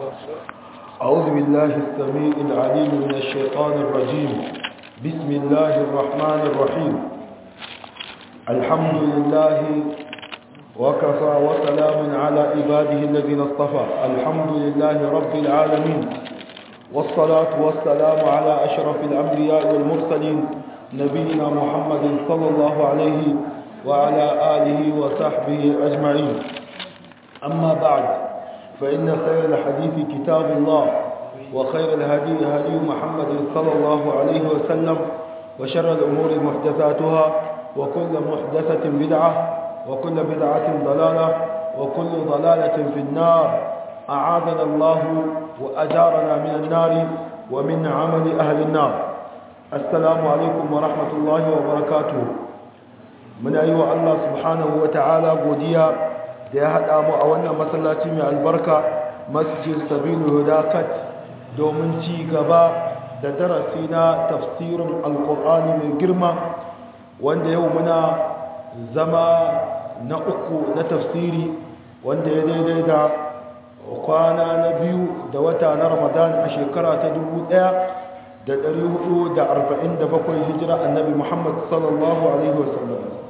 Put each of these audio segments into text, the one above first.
أعوذ بالله السميع العليم من الشيطان الرجيم بسم الله الرحمن الرحيم الحمد لله وكفى وسلام على عباده الذين اصطفى الحمد لله رب العالمين والصلاة والسلام على أشرف الأنبياء والمرسلين نبينا محمد صلى الله عليه وعلى آله وصحبه أجمعين أما بعد فإن خير الحديث كتاب الله وخير الهدي هدي محمد صلى الله عليه وسلم وشر الأمور محدثاتها وكل محدثة بدعة وكل بدعة ضلالة وكل ضلالة في النار أعاذنا الله وأجارنا من النار ومن عمل أهل النار السلام عليكم ورحمة الله وبركاته من أيها الله سبحانه وتعالى قديا da ya haɗa mu a wannan masallaci mai albarka masjid sabilu hudakat domin ci gaba da darasi na tafsirin alkur'ani mai girma wanda yau muna zama na uku na tafsiri wanda ya daidai da kwana na biyu da wata na ramadan a shekara ta dubu ɗaya da ɗari hudu da arba'in da bakwai hijira annabi muhammad sallallahu alaihi wasallam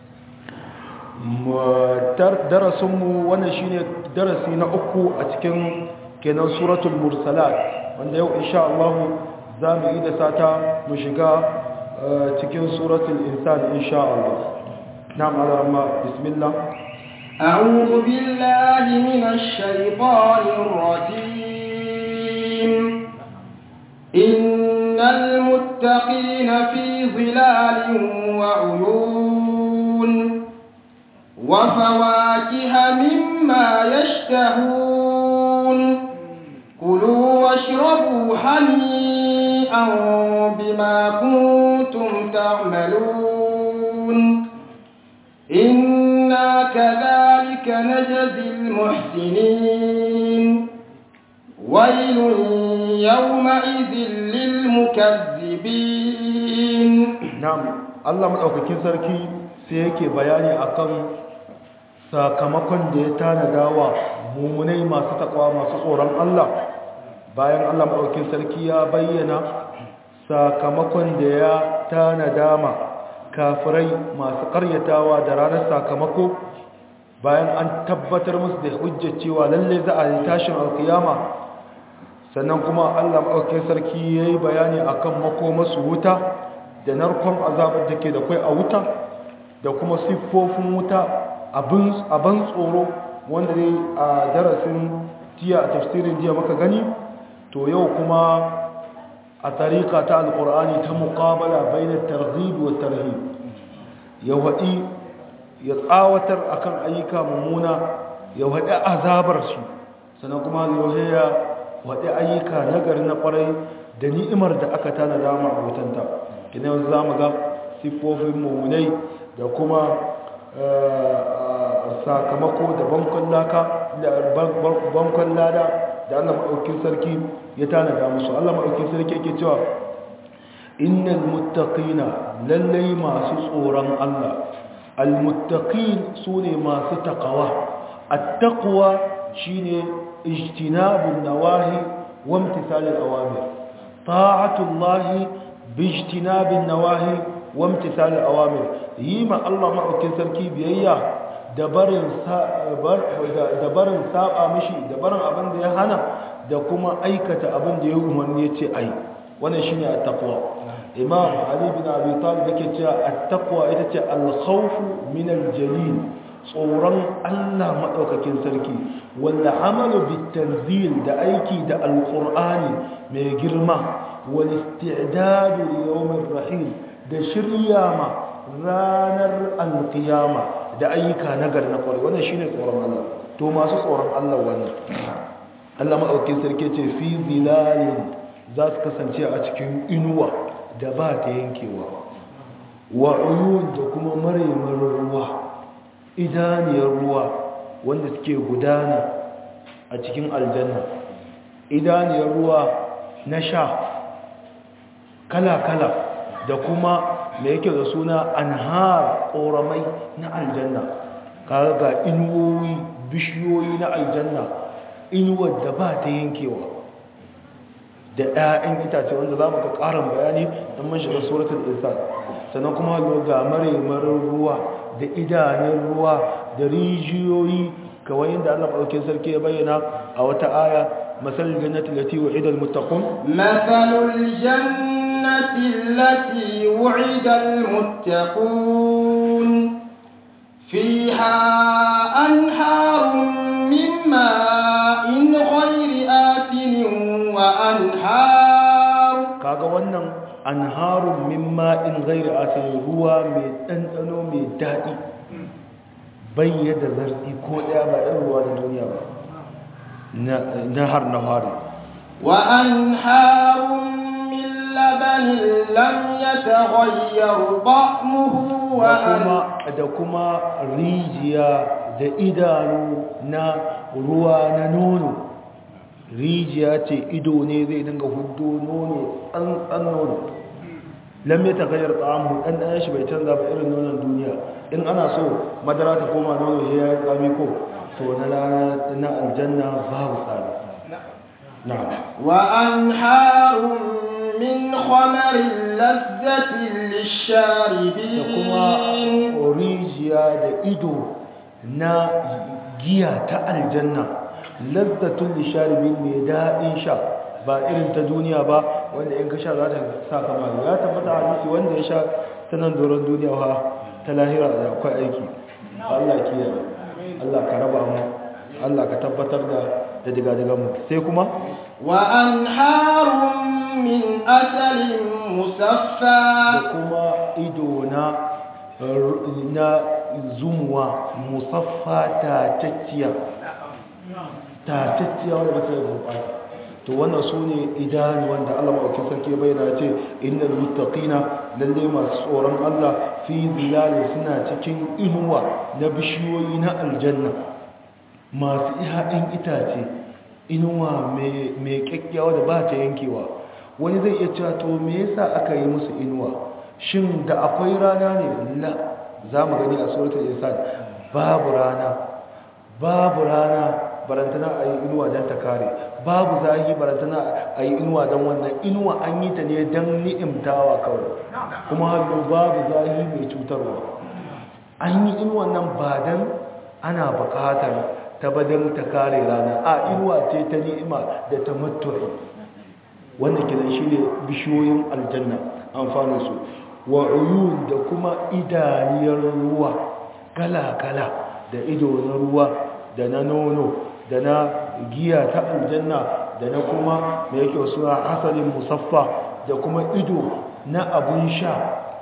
darasinmu wannan shine darasi na uku a cikin kenan suratul mursalat wanda yau insha Allah za mu yi da sata mu shiga cikin suratul insan insha Allah na'am alarma bismillah أعوذ بالله من الشيطان الرجيم إن المتقين في ظلال وعيون وفواكه مما يشتهون كلوا واشربوا هنيئا بما كنتم تعملون إنا كذلك نجزي المحسنين ويل يومئذ للمكذبين نعم الله مدaukakin sarki sai yake bayani akan sakamakon da ya tanada wa mummunai masu takwa masu tsoron Allah bayan Allah maɗaukin sarki ya bayyana sakamakon da ya tanada ma kafirai masu ƙaryatawa da ranar sakamako bayan an tabbatar musu da hujjar cewa lalle za a yi tashin alkiyama sannan kuma Allah maɗaukin sarki ya yi bayani akan makomasu wuta da narkon azabar da ke da kwai a wuta da kuma siffofin wuta abin tsoro wanda dai a darasin jiya a tafsirin jiya maka gani to yau kuma a tarika ta alkur'ani ta muqabala bainar targhib wa tarhib ya wadi ya tsawatar akan ayyuka mummuna ya wadi azabar su sannan kuma ya wadi ayyuka nagari na kwarai da ni'imar da aka tana dama a wutanta kina yanzu zamu ga siffofin mummunai da kuma sakamako da bankon lada da Allah maɗaukin sarki ya tanada musu Allah maɗaukin sarki yake cewa innal muttaqina lallai masu tsoron Allah almuttaqin sune masu taqwa at-taqwa shine ijtinabun nawahi wa imtithalul awamir ta'atullahi bijtinabin nawahi wa imtithalul awamir yima Allah maɗaukin sarki biyayya da barin saba mishi da barin abin da ya hana da kuma aikata abin da ya umarni ya ce ai wannan shine at-taqwa imam ali bin abi talib yake cewa at-taqwa ita ce al-khawf min al-jalil tsoron Allah madaukakin sarki wanda amalu bit-tanzil da aiki da al-qur'ani mai girma wal isti'dad li yawm ar-rahim da shirya ma ranar al-qiyamah da ayyuka nagar na kwarai wannan shine tsoron Allah to masu tsoron Allah wannan Allah madaukakin sarki ce fi zilalin za su kasance a cikin inuwa da ba ta yankewa wa uyun da kuma maraimarin ruwa idaniyar ruwa wanda suke gudana a cikin aljanna idaniyar ruwa na sha kala-kala da kuma da yake da suna anhar ƙoramai na aljanna kaga ga inuwoyi bishiyoyi na aljanna inuwar da ba ta yankewa da 'ya'yan itace wanda za mu ga ƙarin bayani don mun shiga suratul insan sannan kuma ga maremarin ruwa da idanun ruwa da rijiyoyi kawai yadda Allah ɗauke sarki ya bayyana a wata aya masalul jannati lati wa'ida almuttaqun masalul jannati allati wa'ida almuttaqun fiha anharun min ma'in ghayri atin wa anhar kaga wannan anharun min ma'in ghayri atin ruwa mai ɗanɗano mai daɗi bayyada zarti ko ɗaya ba ɗan ruwa da duniya ba na har na fari wa an harun min labanin lam ya taghayyar ba'muhu wa kuma da kuma rijiya da idanu na ruwa na nono rijiya ce ido ne zai dinga hudu nono an nono lam ya tagayyar ta'amu dan dan shi bai canza ba irin nonon duniya in ana so madara ta koma nono ya yi tsami ko to na rana na aljanna babu tsari na'am wa anharun min khamarin lazzatin lisharibin da kuma rijiya da ido na giya ta aljanna lazzatun lisharibin mai daɗin sha ba irin ta duniya ba wanda in ka sha za ta sa kama ya tabbata hadisi wanda ya sha ta nan doron duniya ha ta lahira da akwai aiki Allah kiyaye Allah ka raba mu Allah ka tabbatar da da diga mu sai kuma wa anharun min asalin musaffa da kuma ido na na zumuwa musaffa ta tacciya ta tacciya wanda ba ta yi gurɓata to wannan su ne idanu wanda Allah maɗauki sarki bayyana ce innal muttaqina lalle masu tsoron Allah fi zilalin suna cikin inuwa na bishiyoyi na aljanna masu ihaɗin itace inuwa mai kyakkyawa da ba ta yankewa wani zai iya cewa to me yasa aka yi musu inuwa shin da akwai rana ne la za mu gani a suratul insan babu rana babu rana barantana a yi inuwa don ta kare babu zahi barantana a yi inuwa don wannan inuwa an yi ta ne don ni'imtawa kawai kuma hannu babu zahi mai cutarwa an yi inuwa nan ba don ana bukatar ta badon ta kare rana a inuwa ce ta ni'ima da ta matuwa wannan kiran shi ne bishiyoyin aljanna amfaninsu wa uyun da kuma idaniyar ruwa kala-kala da ido na ruwa da na nono da na giya ta aljanna da na kuma mai yake suna asalin musaffa da kuma ido na abun sha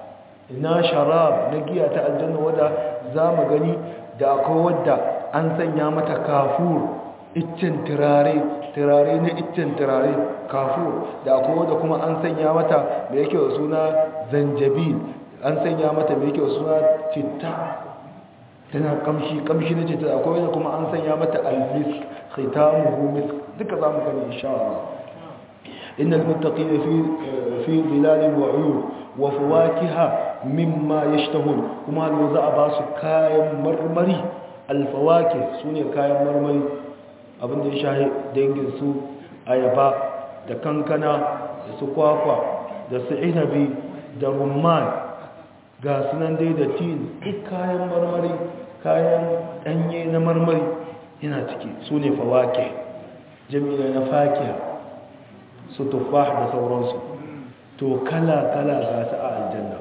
na sharab na giya ta aljanna wadda za mu gani da akwai wadda an sanya mata kafur iccen turare turare na iccen turare kafur da akwai wadda kuma an sanya mata mai yake suna zanjabil an sanya mata mai yake suna citta tana kamshi kamshi na citta akwai wadda kuma an sanya mata almisk khitamuhu misk duka za mu gani insha Allah innal muttaqina fi fi dhilalin wa uyun wa fawakiha mimma yashtahun kuma lo za a ba su kayan marmari alfawakih sune kayan marmari abinda ya shahi dangin su ayaba da kankana da su kwakwa da su inabi da rumman ga sunan dai da tin duk kayan marmari kayan danye na marmari yana ciki su ne fawake jami'a na fakiya su tufah da sauransu to kala-kala ga su a aljanna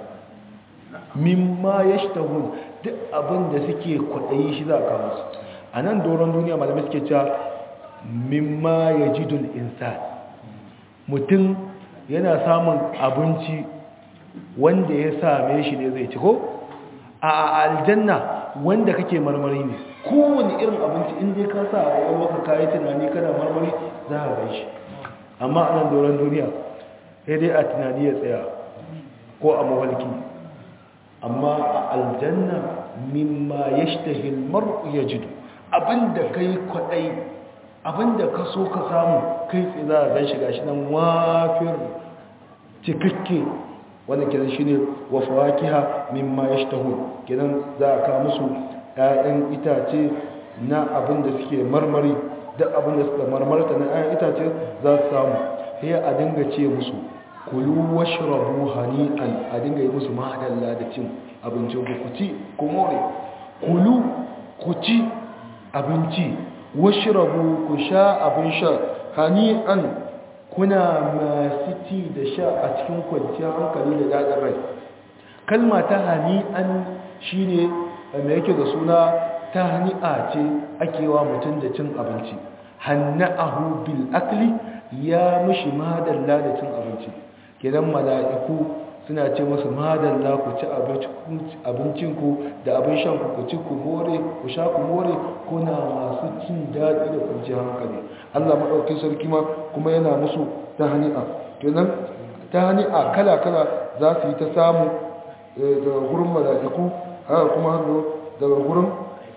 mimma ya shi duk abin da suke kwaɗayi shi za a kawo su a nan doron duniya malamai suke cewa mimma ya ji dul insan mutum yana samun abinci wanda ya same shi ne zai ci ko a aljanna wanda kake marmari ne kowane irin abinci inda ka sa a ƙwaƙwalwa ka kayi tunani kana marmari za a gan shi amma a nan doron duniya sai dai a tunani ya tsaya ko a mawalki amma a aljanna mimma ya shi mar'u ya jidu abinda ka yi kwaɗai abinda ka so ka samu kai tsaye za a gan shi gashi nan wafir cikakke wanda kenan shine wa fawakiha mimma yashtahun kenan za a kawo musu ƴaƴan itace na abin da suke marmari duk abin da suka marmarta na ayan itace za su samu sai a dinga ce musu kulu washrabu hani'an a dinga yi musu mahadalla da cin abincin ku ku ci ku more kulu ku ci abinci washrabu ku sha abin sha hani'an kuna masu ci da sha a cikin kwanciyar hankali da daɗin rai kalma ta hani'an shine mai yake da suna ta hani'a ce ake wa mutum da cin abinci hanna'ahu bil akli ya mishi madalla da cin abinci kidan mala'iku suna ce musu madalla ku ci abincinku da abin shan ku ci ku more ku sha ku more kuna masu cin daɗi da kwanciyar hankali Allah maɗauki sarki ma kuma yana musu ta hani'a kenan ta hani'a kala-kala za su yi ta samu daga gurin mala'iku haka kuma hannu daga gurin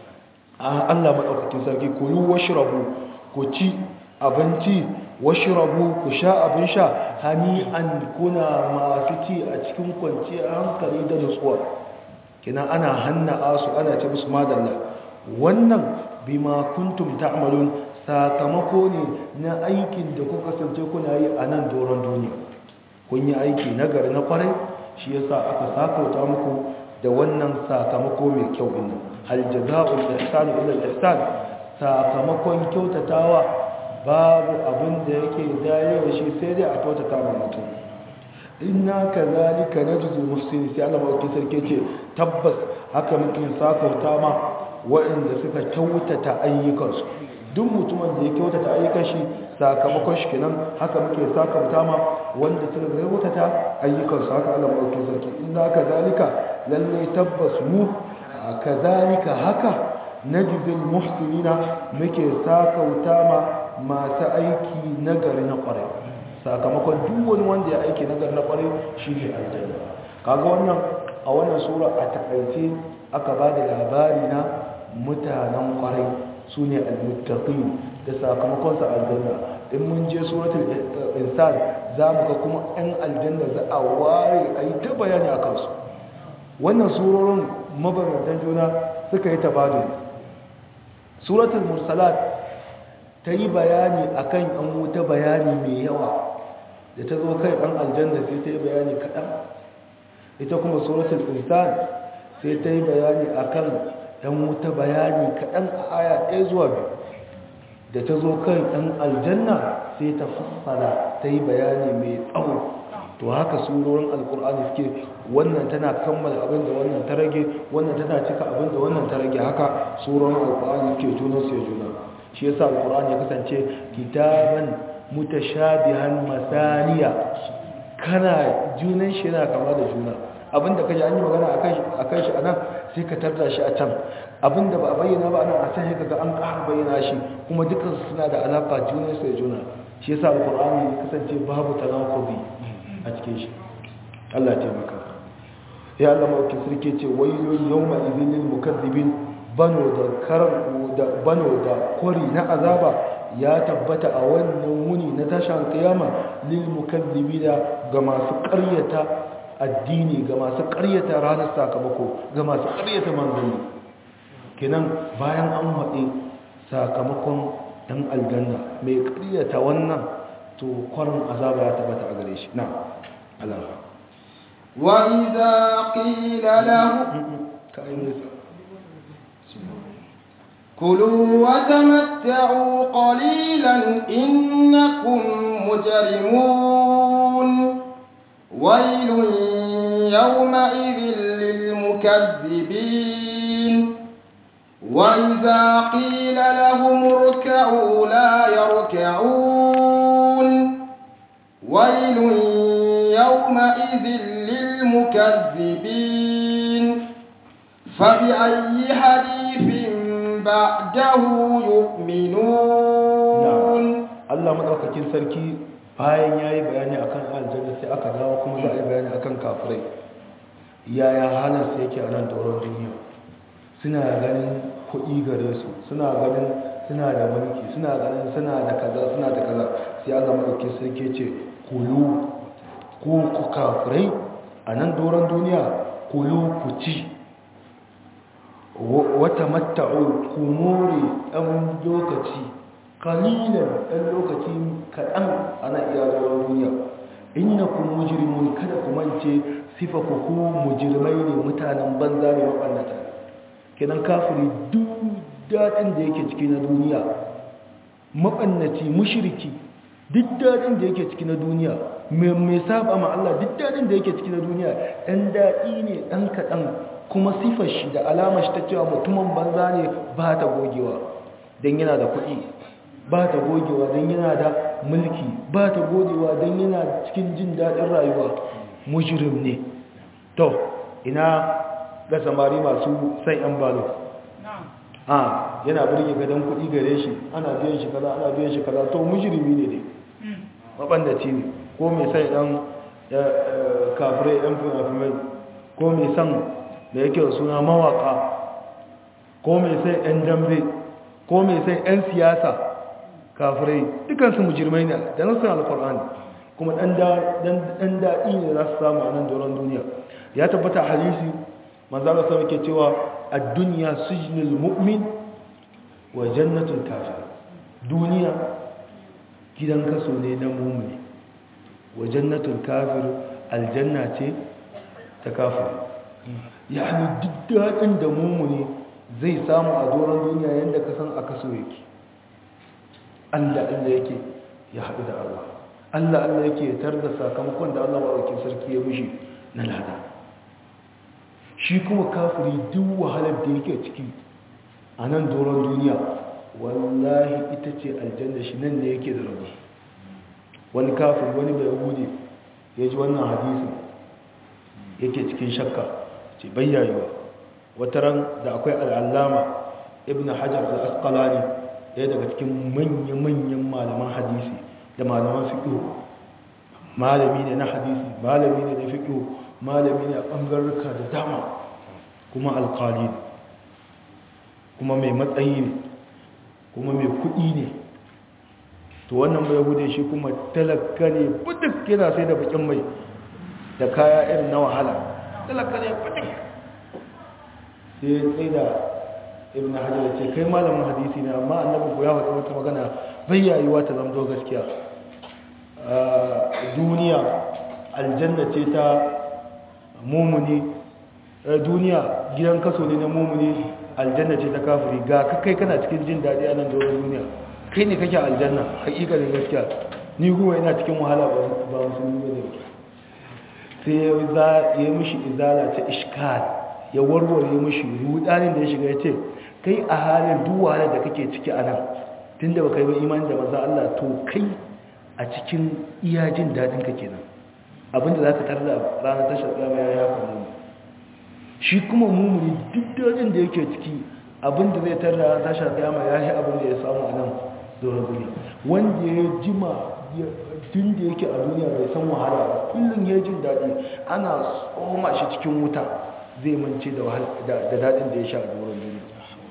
Allah maɗaukakin sarki ku yi washirabu ku ci abinci washirabu ku sha abin sha hani'an kuna masu ci a cikin kwanciyar hankali da nutsuwa kina ana hanna su ana ce musu madalla wannan bima kuntum ta'malun sakamako ne na aikin da kuka kasance kuna yi a nan doron duniya kun yi aiki nagari na kwarai shi yasa aka sakauta muku da wannan sakamako mai kyau din hal jazaa'ul ihsani illa al-ihsan sakamakon kyautatawa babu abin da yake dayewa shi sai dai a kyautata ma mutum inna kazalika najzul muhsinin sai Allah mawaki sarki ce tabbas haka muke sakauta ma waɗanda suka kyautata ayyukansu duk mutumin da ya kyautata ayyukan shi sakamakon shi kenan haka muke sakauta ma wanda suka kyautata ayyukansu haka Allah mawaki sarki inna kazalika lalle tabbas mu kazalika haka najzul muhsinina muke sakauta ma masu aiki nagari na kwarai sakamakon duk wani wanda ya aiki nagari na kwarai shi ne aljanna kaga wannan a wannan sura a takaice aka ba da labari na mutanen kwarai su ne almuttaqin da sakamakon sa aljanna in mun je suratul insan za mu ga kuma ɗan aljanna za a ware a yi ta bayani a kansu wannan surorin mabarantan juna suka yi tabadun suratul mursalat ta yi bayani a kan ‘yan wuta bayani mai yawa da ta zo kai ɗan aljanna sai ta yi bayani kaɗan ita kuma suratul insan sai ta yi bayani a kan ‘yan wuta bayani kaɗan a aya ɗaya zuwa biyu da ta zo kai ɗan aljanna sai ta fassara ta yi bayani mai tsawo to haka surorin alkur'ani suke wannan tana kammala abin da wannan ta rage wannan tana cika abin da wannan ta rage haka surorin alkur'ani suke junansu ya juna shi yasa alquran ya kasance kitaban mutashabihan masaniya kana junan shi yana kama da juna abinda kaje an yi magana akan akan shi anan sai ka tarda shi a can abinda ba a bayyana ba anan a can sai kaga an ƙara bayyana shi kuma dukkan su suna da alaka junan su da juna shi yasa alqur'ani ya kasance babu tanaqubi a cikin shi Allah ya taimaka ya Allah mauki sarki ce waylun yawma idhil lil mukaththibin bano da karan da bano da kwari na azaba ya tabbata a wannan wuni na tashin kiyama lil mukazzibina ga masu ƙaryata addini ga masu ƙaryata ranar sakamako ga masu ƙaryata manzanni kenan bayan an haɗe sakamakon ɗan aljanna mai ƙaryata wannan to kwarin azaba ya tabbata a gare shi na Allah وإذا قيل له كلوا وتمتعوا قليلا إنكم مجرمون ويل يومئذ للمكذبين وإذا قيل لهم اركعوا لا يركعون ويل يومئذ للمكذبين فبأي حديث بعده يؤمنون Allah madaukakin sarki bayan yayi bayani akan aljanna sai aka dawo kuma za a yi bayani akan kafirai yaya halin su yake a nan doron duniya suna ganin kuɗi gare su suna ganin suna da mulki suna ganin suna da kaza suna da kaza sai Allah madaukakin sarki ce kulu ku ku kafirai a nan doron duniya kulu ku ci wata matta'u ku more ɗan lokaci kalilan ɗan lokaci kaɗan ana iya zuwa duniya innakum mujrimun kada ku mance sifa ku ku mujrimai ne mutanen banza ne mabannata kenan kafiri duk daɗin da yake ciki na duniya mabannaci mushriki duk daɗin da yake ciki na duniya mai saba ma Allah duk daɗin da yake ciki na duniya ɗan daɗi ne ɗan kaɗan kuma sifar shi da alamar shi ta cewa mutumin banza ne ba ta gogewa don yana da kuɗi ba ta gogewa don yana da mulki ba ta gogewa don yana cikin jin daɗin rayuwa mujirim ne to ina ga samari masu sai yan balo a yana birge gadon kuɗi gare shi ana biyan shi kaza ana biyan shi kaza to mujirimi ne ne mabandaci ne ko mai sai ɗan kafirai ɗan fina ko mai san da yake suna mawaka ko mai sai ɗan dambe ko mai sai ɗan siyasa kafirai dukansu mujirmai ne da nasu alkur'ani kuma ɗan daɗi ne za su samu a nan doron duniya ya tabbata hadisi manzana sama ke cewa a duniya sujinul mu'min wa jannatul kafir duniya gidan kaso ne na mummuni wa jannatul kafir aljanna ce ta kafir ya duk daɗin da mummuni zai samu a doron duniya yadda ka san a kaso yake Allah Allah yake ya haɗu da Allah Allah Allah yake tar da sakamakon da Allah maɗauki sarki ya mushi na lada shi kuma kafiri duk wahalar da yake ciki a nan doron duniya wallahi ita ce aljanna shi nan ne yake da rabu wani kafin wani bai hude ya ji wannan hadisin yake cikin shakka ce bayyayewa wata ran da akwai al'allama ibn hajar al-asqalani ɗaya daga cikin manya-manyan malaman hadisi da malaman fiƙo malami ne na hadisi malami ne na fiƙo malami ne a ɓangarruka da dama kuma alƙali ne kuma mai matsayi ne kuma mai kuɗi ne to wannan bai hude shi kuma talaka ne buduk yana sai da bakin mai da kaya irin na wahala talaka ne buduk sai ya tsaye da ibn hajar ya ce kai malamin hadisi ne amma annabi ku ya faɗi wata magana bai yayuwa ta zamto gaskiya duniya aljanna ce ta mumuni duniya gidan kaso ne na mumuni aljanna ce ta kafiri ga kai kana cikin jin daɗi a nan doron duniya kai ne kake aljanna hakikalin gaskiya ni kuma ina cikin wahala ba musulmi ba ne sai ya yi mishi izala ta ishkal ya warware mishi rudanin da ya shiga ya ce kai a halin duwala da kake ciki a nan tun da ba kai ba imani da maza Allah to kai a cikin iya jin daɗin ka kenan abinda za ka tarda ranar tashar tsama ya yafa mu shi kuma mummuni duk dajin da yake ciki abinda zai tarda ranar tashar tsama ya yi abinda ya samu a nan doron duniya wanda ya jima tun da yake a duniya bai san wahala ba kullum ya jin daɗi ana tsoma shi cikin wuta zai mance da daɗin da ya sha a doron duniya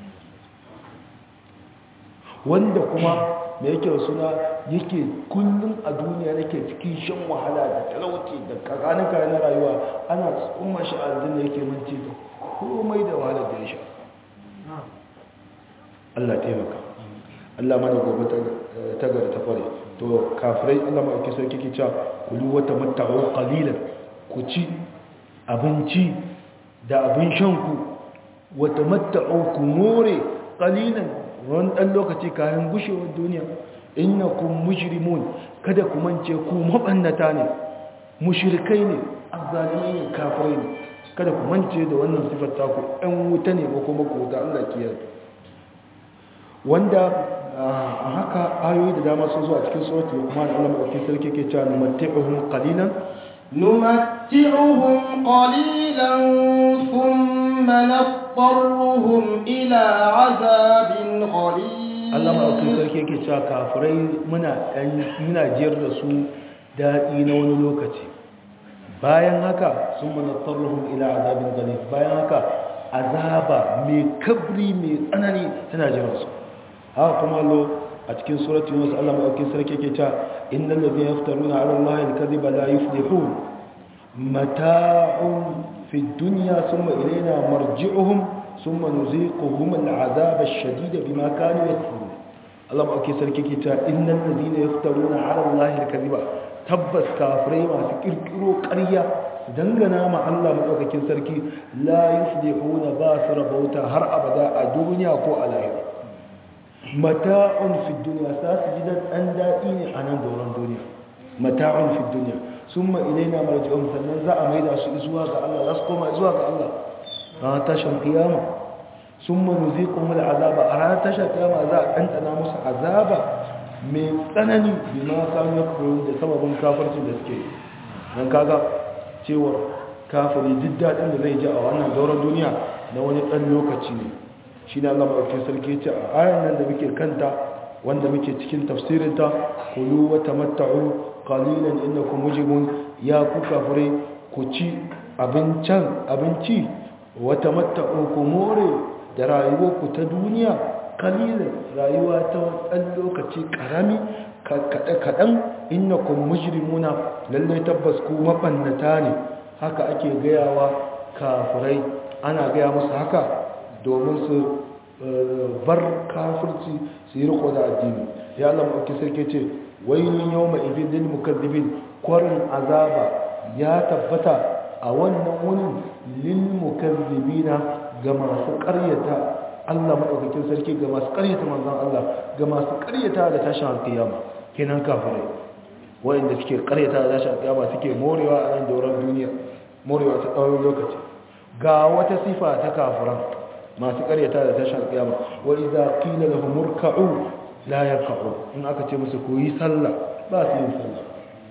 wanda kuma da yake suna yake kullum a duniya yake cikin shan wahala da talauci da kakanuka na rayuwa ana tsoma shi a aljanna yake mance da komai da wahala da ya sha Allah taimaka Allah mana gobe ta gari ta kware to kafirai Allah ma ake sauki ke cewa kulu wata matta'u qalilan ku ci abinci da abin shan ku wata matta'u ku more qalilan ran dan lokaci kayan gushewar duniya innakum mujrimun kada ku mance ku mabannata ne mushrikai ne azzalimai ne kafirai ne kada ku mance da wannan sifar ta ku ɗan wuta ne ko kuma ku da Allah kiyar wanda a haka ayoyi da dama sun zo a cikin surat Luqman Allah madaukakin sarki ke cewa numatti'uhum qalilan numatti'uhum qalilan thumma nadarruhum ila 'adabin ghalib Allah madaukakin sarki ke cewa kafirai muna dan muna jiyar da su dadi na wani lokaci bayan haka sun nadarruhum ila 'adabin ghalib bayan haka azaba mai kabri mai tsanani tana jiran su haka kuma lo a cikin surati yunus Allah madaukakin sarki yake cewa innal ladhina yaftaruna 'ala allahi al-kadhiba la yuflihun mata'un fi dunya thumma ilayna marji'uhum thumma nuziquhum al-'adhaba ash-shadida bima kanu yakfurun Allah ma ake sarki ke ta innal ladina yaftaruna ala allahi alkaziba tabbas kafirai masu kirkiro ƙarya su dangana ma Allah madaukakin sarki la yuflihuna ba su rabauta har abada a duniya ko a lahira mata'un fi dunya sa su ji dan daɗi ne a nan doron duniya mata'un fi dunya summa ilaina marji'un sannan za a maida su zuwa ga Allah za su koma zuwa ga Allah ranar tashin kiyama summa nuziqum al'azaba a ranar tashin kiyama za a ɗanɗana musu azaba mai tsanani bi ma kanu yakfurun da sababin kafircin da suke dan kaga cewa kafiri duk daɗin da zai ji a wannan doron duniya na wani ɗan lokaci ne shi ne Allah maɗaukin sarki ce a ayan nan da muke kanta wanda muke cikin tafsirinta kulu wa tamatta'u qalilan innakum mujibun ya ku kafire ku ci abincan abinci wa tamatta'u ku more da rayuwar ku ta duniya qalilan rayuwa ta ɗan lokaci karami kaɗan innakum mujrimuna lalle tabbas ku mabannata ne haka ake gayawa kafirai ana gaya musu haka domin su bar kafirci su yi riko da addini ya Allah maɗauki sarki ce wailun yau mai idin lil mukazzibin kwarin azaba ya tabbata a wannan wurin lil mukazzibina ga masu ƙaryata Allah maɗaukakin sarki ga masu ƙaryata manzon Allah ga masu ƙaryata da tashin alƙiyama kenan kafirai wayanda suke ƙaryata da tashin alƙiyama suke morewa a nan doron duniya morewa ta tsawon lokaci ga wata sifa ta kafiran masu karyata da tashar kiyama wa idza qila lahum murka'u la yarka'u in aka ce musu ku yi sallah ba su yin sallah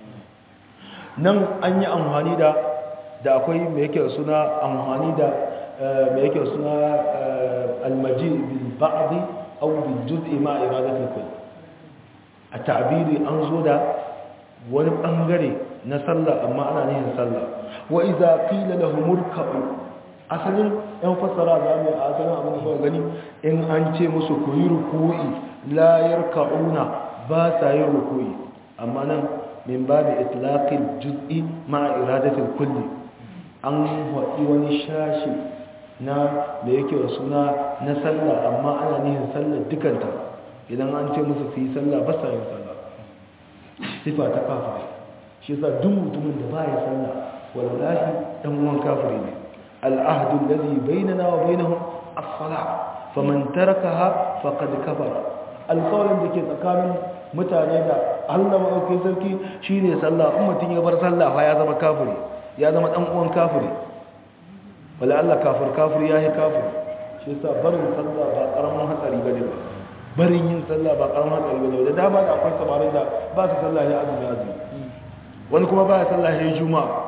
nan an yi amfani da da akwai me yake suna amfani da me yake suna almaji bil ba'd aw bil juz'i ma iradati kull a ta'biri an zo da wani bangare na sallah amma ana nihin sallah wa idza qila lahum murka'u asalin yan fassara za mu a asalin abin da kuka gani in an ce musu ku yi ruku'i la yarka'una ba sa yin ruku'i amma nan min babu itlaqil juz'i ma iradatil kulli an haɗi wani shashi na da yake da suna na sallah amma ana nihin sallar dukanta idan an ce musu su yi sallah ba sa yin sallah sifa ta kafiri shi yasa duk mutumin da ba ya sallah wallahi dan uwan kafiri ne العهد الذي بيننا وبينهم الصلاة فمن تركها فقد كفر القول da ke tsakanin mutane da Allah maɗauki sarki shine sallah in mutum ya bar sallah fa ya zama kafiri ya zama dan uwan kafiri wala Allah kafir kafir ya yi kafir shi yasa barin sallah ba karamin hatsari bane ba barin yin sallah ba karamin hatsari bane da dama da akwai samarin da ba su sallah ya azumi azumi wani kuma ba ya sallah ya juma'a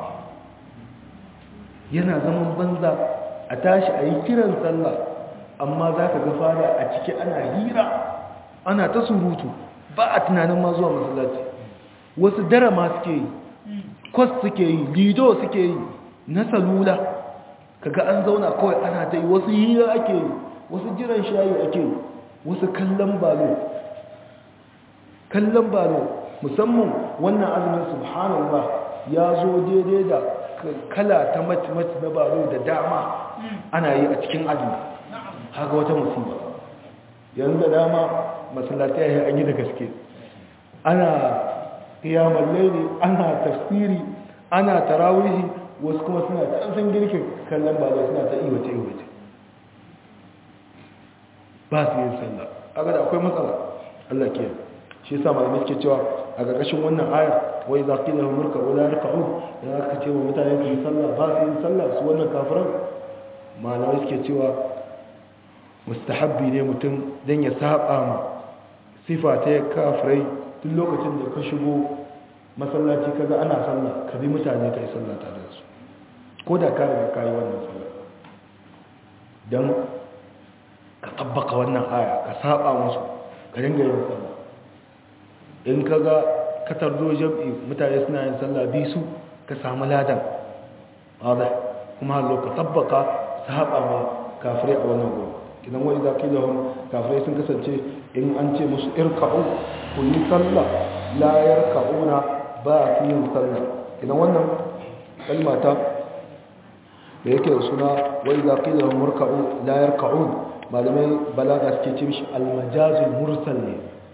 yana zaman banza a tashi a yi kiran sallah amma za ka ga fara a ciki ana hira ana ta surutu ba a tunanin ma zuwa masallaci wasu dara ma suke yi kwas suke yi lido suke yi na salula kaga an zauna kawai ana ta yi wasu hira ake yi wasu jiran shayi ake yi wasu kallon balo kallon balo musamman wannan azumin subhanallah ya zo daidai da kala ta mace-mace na baro da dama ana yi a cikin azumi haka wata musiba yanzu da dama masallatai ya an yi da gaske ana kiyamar laili ana tafsiri ana tarawihi wasu kuma suna ta girkin kallon baro suna ta iwace-iwace ba su yin sallah aga da akwai matsala Allah ke shi yasa malamai suke cewa a ƙarƙashin wannan ayar wai za ƙila murka wala rika'u da aka ce wa mutane su yi sallah ba su yi sallah su wannan kafiran malamai suke cewa mustahabbi ne mutum don ya saba ma sifa ta kafirai duk lokacin da ka shigo masallaci kaga ana sallah ka bi mutane ka yi sallah tare da su ko da ka riga ka yi wannan sallah don ka tabbaka wannan aya ka saba musu ka dinga yin sallah in ka ga katar zo jam'i mutane suna yin sallah bi su ka samu ladan wadda kuma hallo ka tabbaka su haɓa ma kafirai a wannan gudu idan wani zaƙi da wani kafirai sun kasance in an ce musu irka'u ku yi sallah layar ka'una ba su yin sallah idan wannan kalmata da yake da suna wani zaƙi da wani murka'u layar ka'un malamai balaga suke ce mishi almajazul mursal ne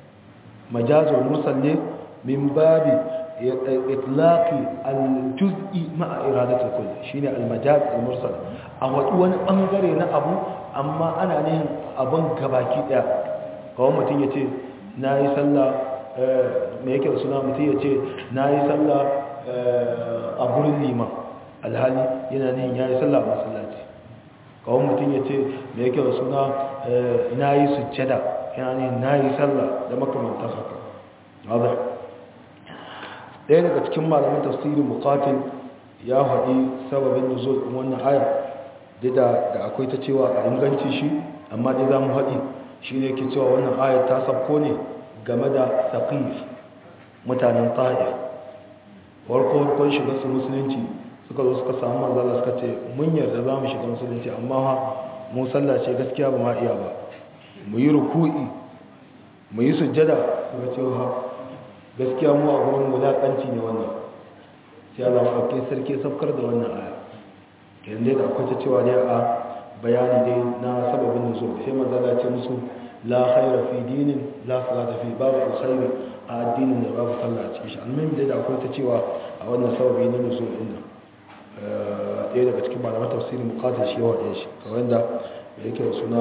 majazul mursal ne min babi itlaqi al-juz'i ma'a iradatul kull shine al-majaz al-mursal a wadu wani bangare na abu amma ana ne abun gabaki daya kawai mutum yace nayi sallah me yake da suna mutum yace nayi sallah a gurin liman alhali yana ne yayi sallah a masallaci kawai mutum yace me yake da suna nayi sujjada yana ne nayi sallah da makamantar haka واضح ɗaya daga cikin malamin tafsirin muqatil ya haɗi sababin nuzul ɗin wannan aya da da akwai ta cewa a inganci shi amma dai za mu haɗi shi ne ke cewa wannan aya ta sabko ne game da saqif mutanen ta'if warko warkon shiga su musulunci suka zo suka samu manzala suka ce mun yarda za mu shiga musulunci amma ha mu sallah ce gaskiya ba ma iya ba mu yi ruku'i mu yi sujjada suka ce ha gaskiya mu a gurin wulaƙanci ne wannan sai Allah maɗauki sarki saukar da wannan aya kenan dai da akwai ta cewa ne a bayani dai na sababin nuzul sai manzo Allah ce musu la khayra fi dinin la salata fi babu alkhairi a addinin da babu sallah a cikin shi almuhim dai da akwai ta cewa a wannan sababi na nuzul din nan ɗaya daga cikin malaman tafsiri muqatil shi yawa ɗaya shi kamar da yake da suna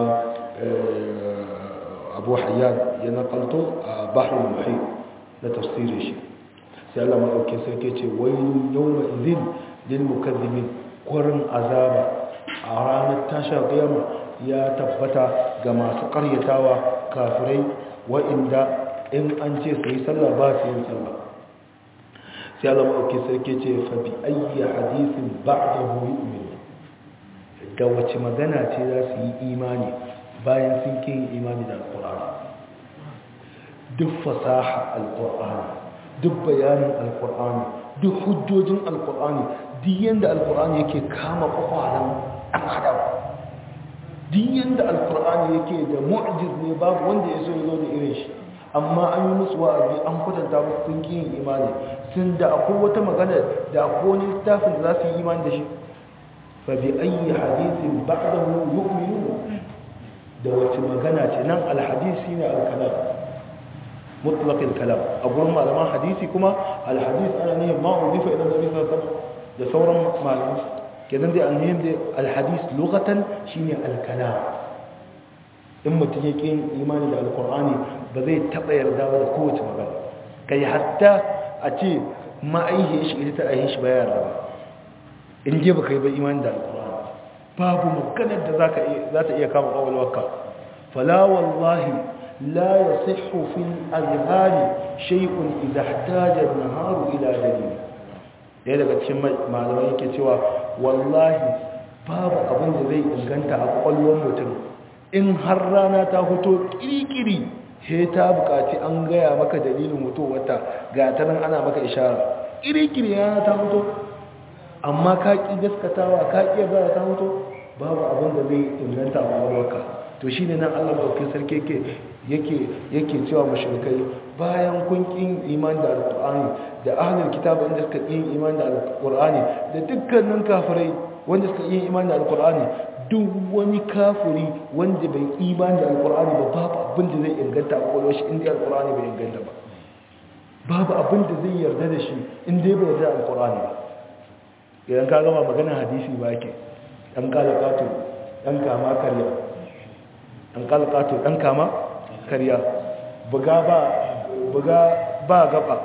abu hayyan ya nakalto a bahrul muhit na tafsirin shi sai Allah maɗauki sarki ce wailun yawma idhin lil mukazzibin kwarin azaba a ranar tashar qiyama ya tabbata ga masu karyatawa kafirai wa'inda in an ce su yi sallah ba su yin sallah sai Allah maɗauki sarki ce fa bi ayyi hadithin ba'dahu yu'min da wace magana ce za su yi imani bayan sun kin imani da alqur'ani duk fasaha alkur'ani duk bayanin alkur'ani duk hujjojin alkur'ani duk yanda alkur'ani yake kama kwakwalan ɗan adam duk yanda alkur'ani yake da mu'jiz ne babu wanda ya so ya zo da irin shi amma an yi musu wa'azi an kwatanta musu sun ki yin imani sun da akwai wata magana da akwai wani littafin da za su yi imani da shi fa bi ayyi hadithin ba'dahu yu'minun da wace magana ce nan alhadisi ne alkalam مطلق الكلام أقول ما لما حديثي كما الحديث أنا نهم ما أضيف إلى النبي صلى الله عليه وسلم ده ثورا معلوم كده دي النهم دي الحديث لغة شيني الكلام إما تجيكين إيماني ده القرآن بذي تطير ده وده قوة مغانا كي حتى أتي ما أيه إيش إذا تأيهش بيان ربا إن جيبك يبقى إيمان ده القرآن باب مكانت ذاك ذات إيا كام أول وكا فلا والله لا يصح في الأذهان شيء إذا احتاج النهار إلى دليل ɗaya daga cikin malamai yake cewa wallahi babu abin da zai inganta a ƙwallon mutum in har rana ta fito kirikiri he ta buƙaci an gaya maka dalilin wata ga ta nan ana maka ishara kirikiri rana ta fito amma ka ƙi gaskatawa ka ƙi yarda ta fito babu abin da zai inganta a ƙwallonka to shi ne nan allah maɗauki sarki yake yake cewa mashirkai bayan kun kin iman da alkur'ani da ahlul kitab wanda suka yin iman da alkur'ani da dukkanin kafirai wanda suka yin iman da alkur'ani duk wani kafiri wanda bai iman da alkur'ani ba babu abin da zai inganta a kwakwalwar shi inda alkur'ani bai inganta ba babu abin da zai yarda da shi inda bai yarda alkur'ani ba idan ka gama magana hadisi ba ke ɗan kalakato ɗan kama karya ɗan kalakato ɗan kama karya buga ba buga ba gaba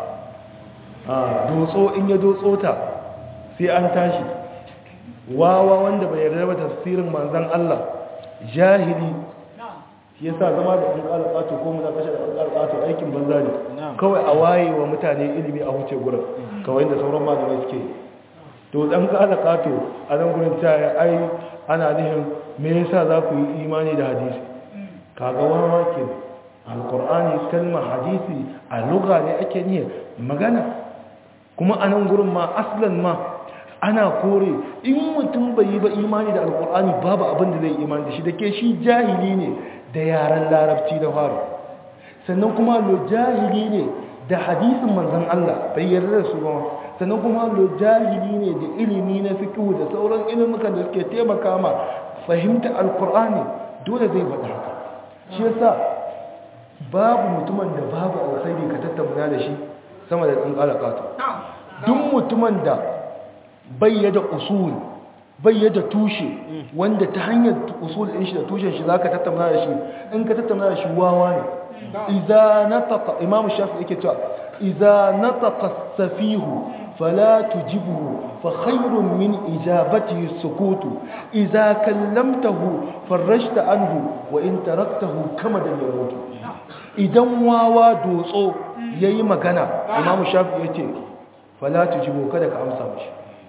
a dotso in ya dotso ta sai an tashi wawa wanda bai yarda ba tafsirin manzon Allah jahili shi yasa zama da ɗan ƙalƙato ko muna kashe da ɗan ƙalƙato aikin banza ne kawai a waye wa mutane ilimi a huce gurin kawai da sauran malamai suke to ɗan ƙalƙato a nan gurin ta ai ana nihin me yasa za ku yi imani da hadisi kaga wawa ke alkur'ani kalma hadisi a lugha ne ake niyyar magana kuma a nan gurin ma aslan ma ana kore in mutum bai yi ba imani da alkur'ani babu abin da zai imani da shi da ke shi jahili ne da yaren larabci da faru sannan kuma lo jahili ne da hadisin manzan Allah bai yarda da su ba sannan kuma lo jahili ne da ilimi na fiqh da sauran ilimukan da suke taimaka ma fahimta alkur'ani dole zai faɗa haka shi yasa babu mutumin da babu alkhairi ka tattauna da shi sama da ɗan ƙalaƙato duk mutumin da bayyada usul bayyada tushe wanda ta hanyar usul ɗin shi da tushen shi za ka tattauna da shi in ka tattauna da shi wawa ne iza nataka imamu shafi yake cewa iza nataka safihu fala tujibuhu fa khairun min ijabatihi sukutu iza kallamtahu farrashta anhu wa in taraktahu kama da yamutu idan wawa dotso yayi magana imamu shafi yace fala tujibu kada ka amsa mishi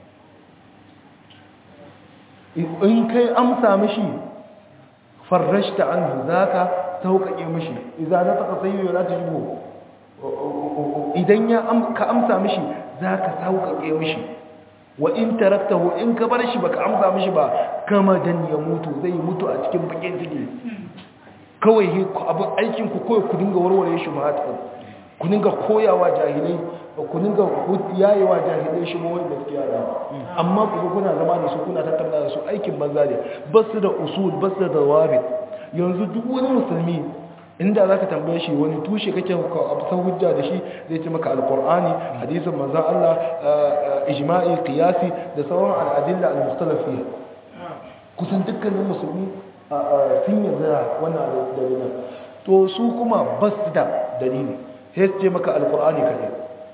in kai amsa mishi farrashta anhu zaka sauƙaƙe mishi idan na taka sayyo la tujibu idan ya ka amsa mishi zaka sauƙaƙe mishi wa in taraktahu in ka bar shi baka amsa mishi ba kama dan ya mutu zai mutu a cikin bakin ciki kawai abin aikin ku kawai ku dinga warware shi ba ku dinga koyawa jahilai ku dinga yayewa jahilai shi mawai gaskiya da amma ku kuna zama da su kuna tattauna da su aikin banza ne ba su da usul ba su da wabi yanzu duk wani musulmi inda za ka tambaye shi wani tushe kake absan hujja da shi zai ce maka alkur'ani hadisin manzan Allah ijma'i qiyasi da sauran al'adilla al-mukhtalafiyya kusan dukkanin musulmi sun yarda wannan dalilin to su kuma bas da dalili sai su ce maka alkur'ani kaɗai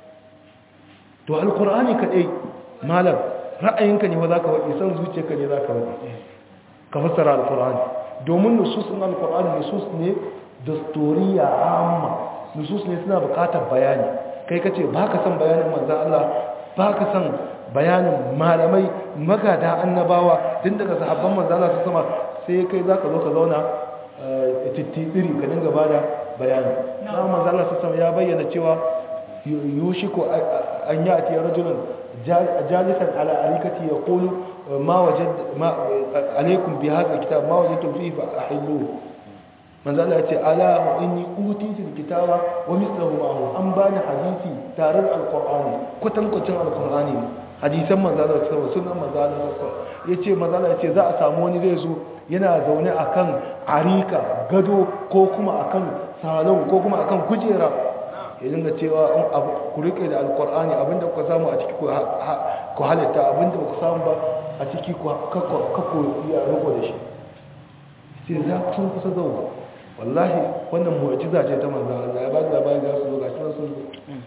to alkur'ani kaɗai malam ra'ayinka ne wa za ka waɗi san zuciyarka ne za ka waɗi ka fassara alkur'ani domin nususun alkur'ani nusus ne dastoriya amma nusus ne suna bukatar bayani kai kace ba ka san bayanin manzan Allah ba ka san bayanin malamai magada annabawa tun daga sahabban manzan Allah su sama sai kai za ka zo ka zauna tittiri ka dinga ba da bayani na manzan Allah su sama ya bayyana cewa yushiko an yi a tiyar rajulun jalisan ala alikati ya kulu ma wajen alaikun bi haka kitab ma wajen tafi fa a hillu manzo Allah ya ce ala wa inni utitu alkitaba wa mithluhu ma'ahu an bani hadisi tare da alqur'ani kwatankwacin alqur'ani hadisan manzo Allah sallallahu sunan manzo Allah sallallahu yace manzo Allah yace za a samu wani zai zo yana zaune akan arika gado ko kuma akan salon ko kuma akan kujera ya dinga cewa ku rike da alqur'ani abinda kuka samu a ciki ku halitta abinda ku samu ba a ciki ku kakko ya riko da shi sai za ku sun kusa zauwa wallahi wannan mu'jiza ce ta manzo Allah ya ba da labari za su zo gashi nan sun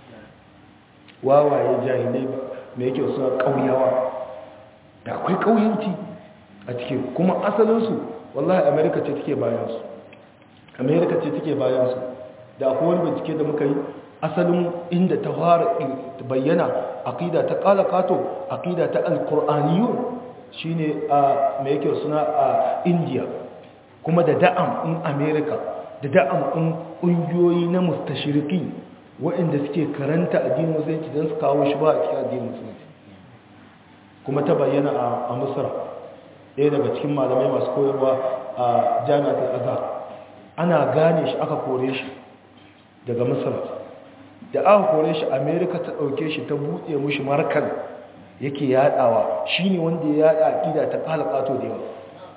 wawaye jahilai me yake suna kauyawa da akwai kauyanci a cikin kuma asalin su wallahi America ce take bayan su America ce take bayan su da akwai wani bincike da muka yi asalin inda ta fara bayyana aqida ta qala qato aqida ta alqur'aniyun shine a me yake suna a India kuma da da'am in america da da'am in ƙungiyoyi na mustashiriki waɗanda suke karanta addinin musulunci don su kawo shi ba a cikin addinin musulunci kuma ta bayyana a misra ɗaya daga cikin malamai masu koyarwa a jami'atul azhar ana gane shi aka kore shi daga misra da aka kore shi america ta ɗauke shi ta buɗe mushi markan yake yaɗawa shine wanda ya yaɗa aƙida ta ƙalaƙato da yawa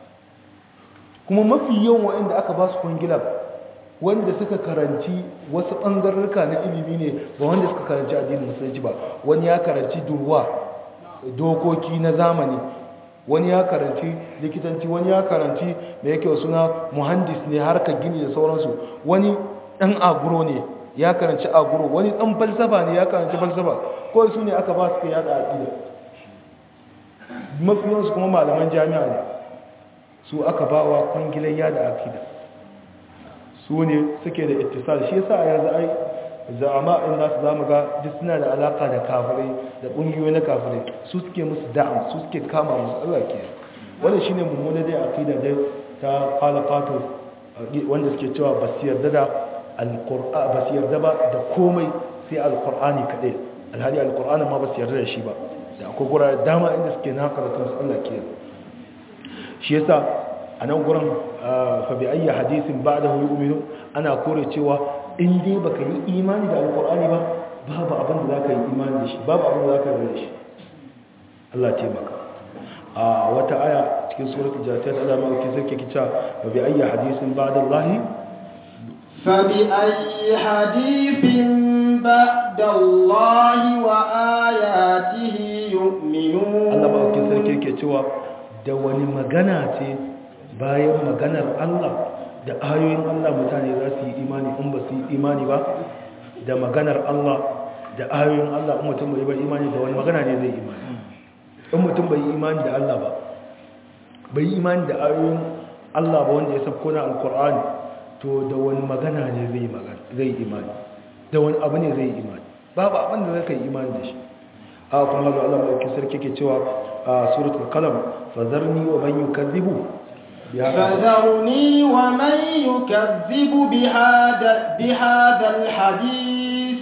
kuma mafi yawan waɗanda aka ba su kwangilar wanda suka karanci wasu ɓangarurka na ilimi ne ba wanda suka karanci addinin musulunci ba wani ya karanci durwa dokoki na zamani wani ya karanci likitanci wani ya karanci da yake suna muhandis ne harkar gini da sauransu wani ɗan aguro ne ya karanci aguro wani ɗan falsafa ne ya karanci falsafa kawai su ne aka ba su yada aƙida mafi yawansu kuma malaman jami'a ne su aka ba wa kwangilar yada akida su ne suke da ittisal shi yasa a yanzu ai za'ama in nasu zamu ga duk suna da alaka da kafirai da kungiyoyi na kafirai su suke musu da'am su suke kama musu Allah ke wannan shine mummuna dai akida dai ta qalaqatu wanda suke cewa ba su yarda da alqur'ani ba su yarda ba da komai sai alqur'ani kadai alhali alqur'ani ma ba su yarda da shi ba da akwai gurare dama inda suke naka da kansu Allah ke shi yasa a nan gurin fabi ayya hadisin ba da hulu uminu ana kore cewa in dai baka yi imani da alkur'ani ba babu abin da za ka yi imani da shi babu abin da za ka yi da shi Allah taimaka a wata aya cikin suratul jatiyat Allah ma yake zake kica fabi ayya hadisin ba da Allah فبأي حديث بعد الله وآياته يؤمنون Allah ba ake sarki yake cewa da wani magana ce bayan maganar Allah da ayoyin Allah mutane za su yi imani in ba su yi imani ba da maganar Allah da ayoyin Allah in mutum bai bai imani da wani magana ne zai imani in mutum bai yi imani da Allah ba bai yi imani da ayoyin Allah ba wanda ya sabko na alkur'ani to da wani magana ne zai magana zai imani da wani abu ne zai imani babu abin da zai imani da shi a kuma ga Allah mai sarki ke cewa a suratul qalam fazarni wa man yukazzibu فذرني ومن يكذب بهذا بهذا الحديث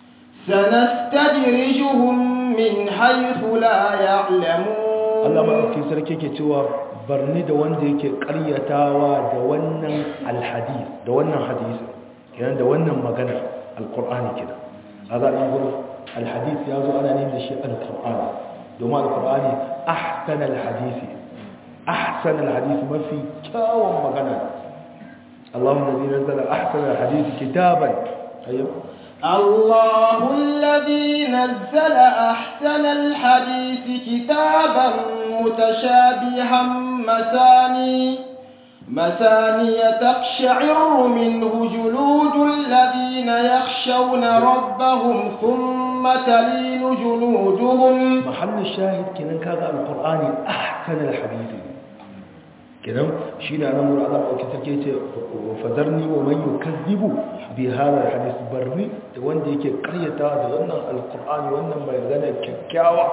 سنستدرجهم من حيث لا يعلمون Allah mai sarki ke cewa barni da wanda yake ƙaryatawa da wannan alhadis da wannan hadisi kenan da wannan magana alqur'ani kenan kaga an gurin alhadis ya zo ana neman da shi alqur'ani domin alqur'ani ahsan alhadisi ahsan alhadisi mafi kyawun magana Allahu alladhi nazzala ahsan alhadisi kitaban ayyuh الله الذي نزل أحسن الحديث كتابا متشابها مثاني مثاني تقشعر منه جلود الذين يخشون ربهم ثم تلين جلودهم محل الشاهد كنن كذا القرآن أحسن الحديث كنن شين أنا مر الله أو كتكيت فذرني ومن يكذب بهذا الحديث برني وان ديك قرية وان القرآن وان ما يغنى ككاوة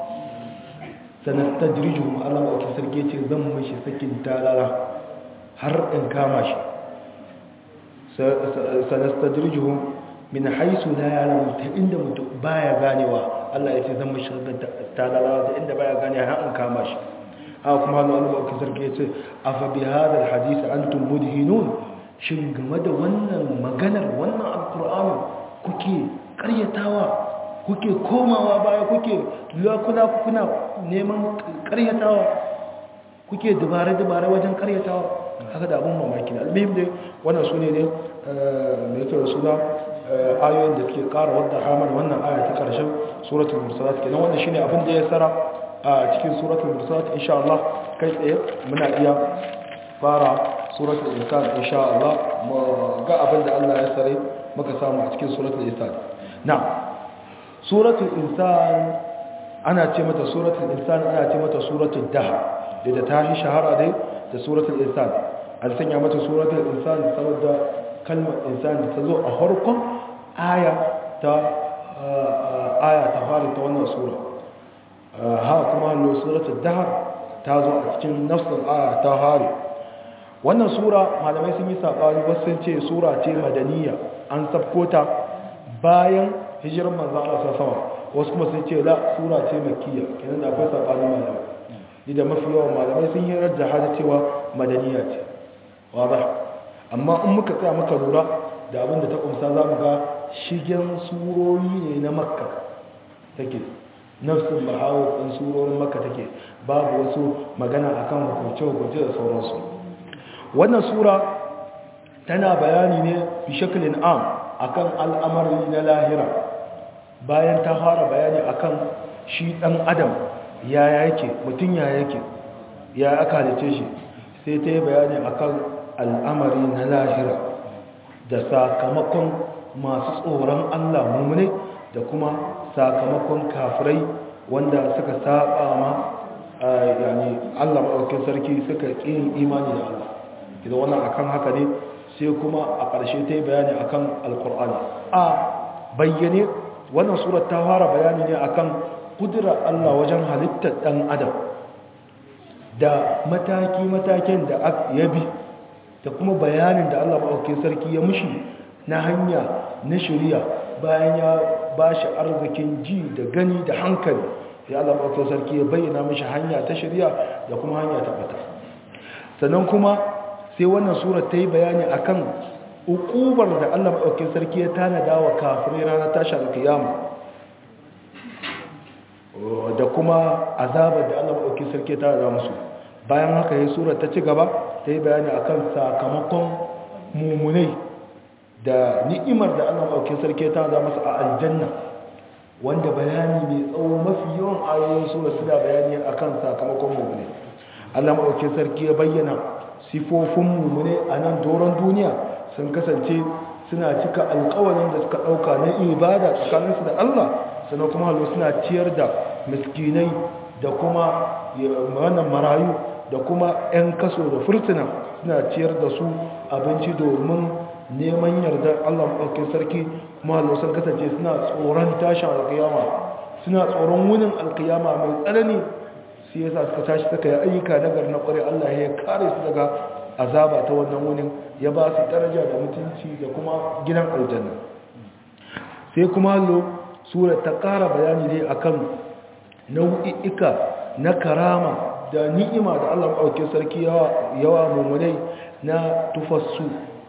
سنستدرجهم الله أو كتكيت ذم مش سكن تالالا har in kama shi sanastadrijuhum min haisu la ya'lamu ta inda mutum baya ganewa Allah ya ce zan mishi da talala da inda baya gane har in kama shi haka kuma Allah Allah ba sarki ya ce afa bi hadha alhadith antum mudhinun shin game da wannan maganar wannan alqur'ani kuke karyatawa kuke komawa baya kuke lakuna kuna neman karyatawa kuke dubare-dubare wajen karyatawa haka da abin mamaki da almihim dai wannan su ne ne mai tura suna ayoyin da suke kara wadda hamar wannan aya ta karshen suratul mursalat kenan wannan shine abin da ya tsara a cikin suratul mursalat insha Allah kai tsaye muna iya fara suratul insan insha Allah mu ga abin da Allah ya tsare muka samu a cikin suratul insan na suratul insan ana ce mata suratul insan ana ce mata suratul dahr da ta yi shahara dai da suratul insan an sanya mata suratul insan saboda kalmar insan da ta zo a harkon aya ta aya ta fara ta wannan sura ha kuma hallo suratul dahr ta zo a cikin nafsul aya ta fara wannan sura malamai sun yi sabani wasu sun ce sura ce madaniya an sabkota bayan hijirar manzo Allah sallallahu alaihi wasu kuma sun ce la sura ce makkiya kenan da akwai sabani malamai ni da mafi yawan malamai sun yi rajja hada cewa madaniya ce wada amma in muka tsaya muka lura da abin da ta kumsa za mu ga shigen surori ne na makka take nafsin bahawar ɗin surorin makka take babu wasu magana akan hukunce-hukunce da sauransu wannan sura tana bayani ne fi shaklin am akan al'amari na lahira bayan ta fara bayani akan shi ɗan adam ya yake mutum ya yake ya aka halice shi sai ta yi bayani akan al'amari na lahira da sakamakon masu tsoron Allah mummune da kuma sakamakon kafirai wanda suka saba ma yani Allah maɗaukin sarki suka ƙin imani da Allah idan wannan akan haka ne sai kuma a ƙarshe ta yi bayani akan alkur'ani a bayyane wannan surat ta fara bayani ne akan kudura Allah wajen halittar ɗan adam da mataki-matakin da ya bi da kuma bayanin da Allah maɗaukin sarki ya mushi na hanya na shirya bayan ya ba shi arzikin ji da gani da hankali ya Allah maɗaukin sarki ya bayyana mashi hanya ta shirya da kuma hanya ta fata sannan kuma sai wannan surat ta yi bayani akan ukubar da Allah maɗaukin sarki ya tanada wa kafirai ranar tashi alkiyama da kuma azabar da Allah maɗauki sarki ta da musu bayan haka ya sura ta ci gaba ta yi bayani akan sakamakon mummunai da ni'imar da Allah maɗaukin sarki ta za masa a aljanna wanda bayani mai tsawo mafi yawan ayoyin sura suna bayani akan sakamakon mummune Allah maɗaukin sarki ya bayyana sifofin mummune a nan doron duniya sun kasance suna cika alkawarin da suka ɗauka na ibada tsakaninsu da Allah sannan kuma halu suna ciyar da miskinai da kuma wannan marayu da kuma 'yan kaso da furtuna suna ciyar da su abinci domin neman yardar Allah maɗaukin sarki kuma halu sun kasance suna tsoron tashin alkiyama suna tsoron wunin alkiyama mai tsanani sai yasa suka tashi suka yi ayyuka nagar na ƙware Allah ya kare su daga azaba ta wannan wunin ya ba su daraja da mutunci da kuma gidan aljanna sai kuma lo sura ta ƙara bayani ne akan nau'i'ika na karama da ni'ima da Allah maɗauki sarki yawa mummunai na tufassu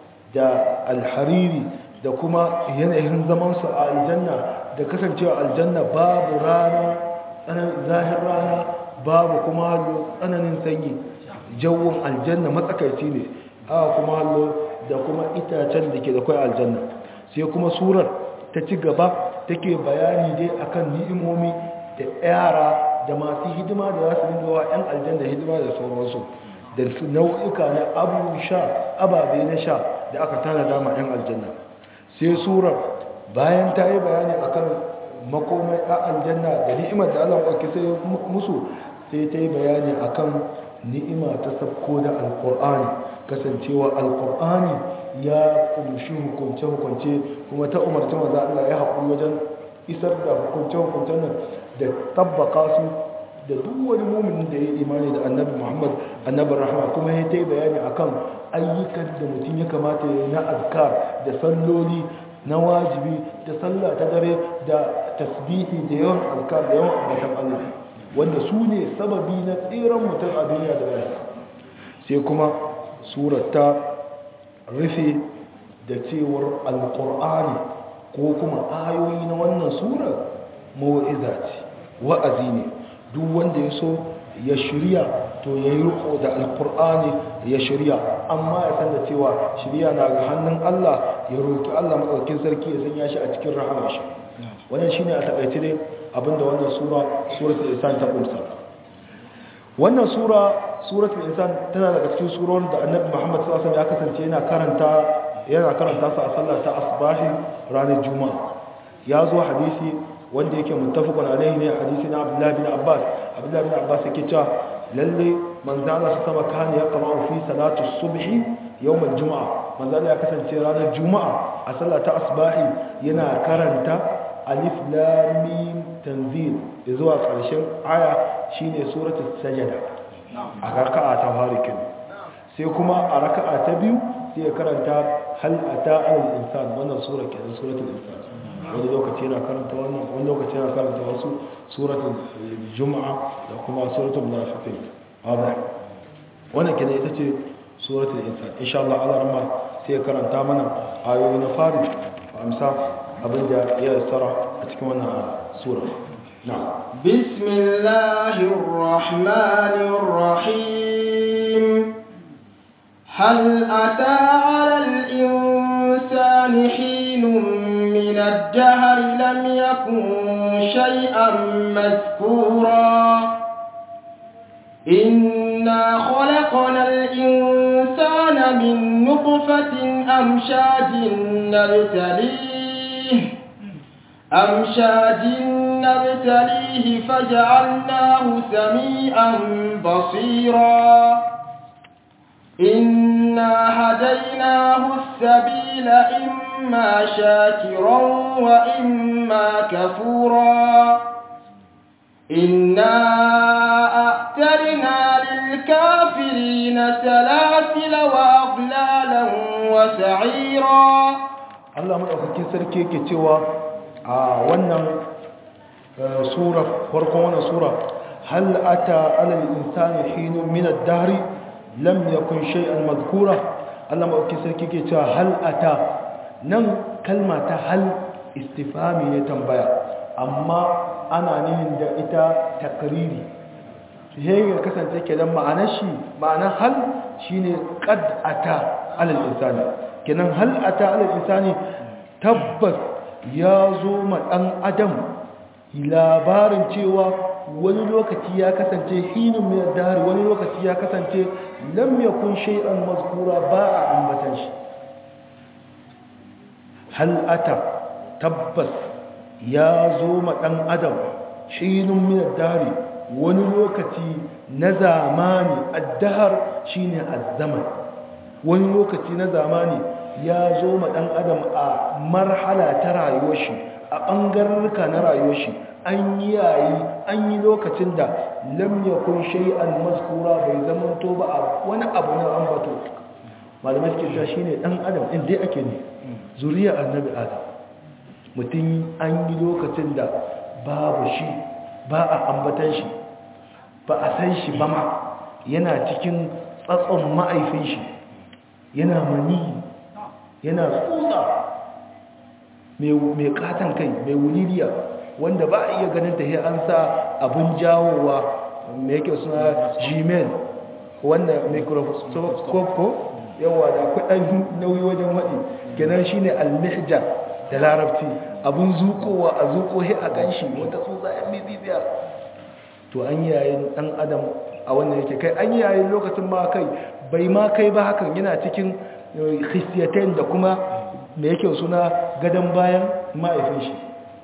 da alhariri da kuma yanayin zamansu a aljanna da kasancewa aljanna babu rana zahir rana babu kuma tsananin sanyi jawon aljanna matsakaici ne a kuma hallo da kuma itacen da ke da kwai aljanna sai kuma surar ta ci gaba take bayani dai akan ni'imomi da yara da masu hidima da za su dinga wa 'yan aljanna hidima da sauransu da nau'ika na abu sha ababe na sha da aka tana dama 'yan aljanna sai surar bayan ta yi bayani akan makomai a aljanna da ni'imar da allah ɗauki sai musu sai ta yi bayani akan ni'ima ta sabko da alkur'ani kasancewa alkur'ani ya kunshi hukunce-hukunce kuma ta umarci maza Allah ya haƙuri wajen isar da hukunce-hukuncen nan da tabbaka su da duk wani mumin da ya imani da annabi muhammad annabin rahama kuma ya ta yi bayani akan ayyukan da mutum ya kamata ya na azkar da salloli na wajibi da sallah ta dare da tasbihi da yawan azkar da yawan ambatan Allah wanda su ne sababi na tseren mutum a duniya da rayuwa sai kuma surar ta rufe da cewar alkur'ani ko kuma ayoyi na wannan surar mawa'iza ce wa'azi ne duk wanda ya so ya shirya to ya yi riko da alkur'ani ya shirya amma ya san da cewa shirya na ga hannun allah ya roƙi allah matsaukin sarki ya sanya shi a cikin rahamar shi wannan shine a taƙaice dai abinda wannan sura suratul insan ta kunsa wannan sura suratul insan tana daga cikin surorin da annabi Muhammad sallallahu alaihi wasallam ya kasance yana karanta yana karanta su a sallar ta asbahi ranar juma'a ya zo hadisi wanda yake muttafaqun alaihi ne hadisi na Abdullah bin Abbas Abdullah bin Abbas yake cewa lalle manzo Allah sama kana ya qama fi salatu subhi yawm al-jum'a manzo Allah ya kasance ranar juma'a a sallar ta asbahi yana karanta alif lam mim tanzil zuwa ƙarshen aya shine suratul sajada a raka'a ta farikin sai kuma a raka'a ta biyu sai ya karanta hal ata al insan wannan sura kenan suratul insan wani lokaci yana karanta wannan wani lokaci yana karanta wasu suratul juma'a da kuma suratul munafiqin hada wannan kenan ita ce suratul insan insha Allah Allah rahma sai ya karanta mana ayoyi na fari amsa abin da ya tsara a cikin wannan sura na'am bismillahir rahmanir rahim hal ata 'alal insani hinun min ad-dahr lam yakun shay'an madhkura إنا خلقنا الإنسان من نطفة أمشاج نبتليه أمشاج نبتليه فجعلناه سميعا بصيرا إنا هديناه السبيل إما شاكرا وإما كفورا إنا أعترنا للكافرين سلاسل وأغلالا وسعيرا Allah madaukakin sarki yake cewa a wannan sura farkon wannan sura hal ata alal insani hinun min ad-dahr lam yakun shay'an madhkura Allah madaukakin sarki yake cewa hal ata nan kalma ta hal istifhami ne tambaya amma ana nihin da ita takriri sai ya kasance kenan ma'anar shi ma'anar hal shine qad ata alal insani kenan hal ata ala insani tabbas ya zo ma dan adam labarin cewa wani lokaci ya kasance hinin mai dahar wani lokaci ya kasance lam yakun shay'an mazkura ba a ambatan shi hal ata tabbas ya zo ma dan adam hinin mai dahar wani lokaci na zamani addahar shine azzaman wani lokaci na zamani ya zo ma dan adam a marhala ta rayuwar shi a ɓangararka na rayuwar shi an yi yayi an yi lokacin da lam yakun shay'an mazkura bai zama to ba a wani abu na ambato malamai suke cewa shine dan adam din dai ake ne zuriya annabi adam mutum an yi lokacin da babu shi ba a ambatan shi ba a san shi ba ma yana cikin tsatson ma'aifin shi yana mani yana tsutsa mai katon kai mai wuliriya wanda ba a iya ganin ta an sa abin jawowa mai yake suna gmail wanda microscope ko yawa da kudin nauyi wajen waɗi kenan shine almihjar da larabci abin zukowa a zuko he a ganshi wata tsutsa yan miziziya to an yayin dan adam a wannan yake kai an yayin lokacin ma kai bai ma kai ba hakan yana cikin khistiyatain da kuma me yake suna gadon bayan ma'aifin shi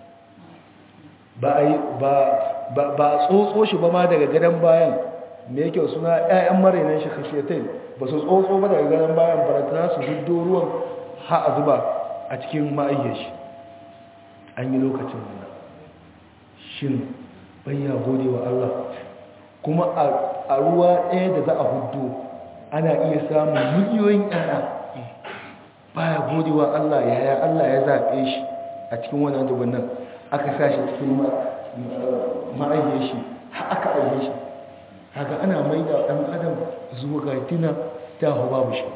ba a tsotso shi ba ma daga gadon bayan me yake suna 'ya'yan marainan shi khistiyatain ba su tsotso ba daga gadon bayan baratana su huddo ruwan ha a zuba a cikin ma'ayyar shi an yi lokacin wannan shin bayya gode wa Allah kuma a ruwa ɗaya da za a huddo ana iya samun miliyoyin ƴaƴa baya gode wa Allah yaya Allah ya zaɓe shi a cikin wannan dubin nan aka sa shi cikin ma'ayyar shi har aka aike shi haka ana mai da ɗan adam zuwa ga tina ta hau babu shi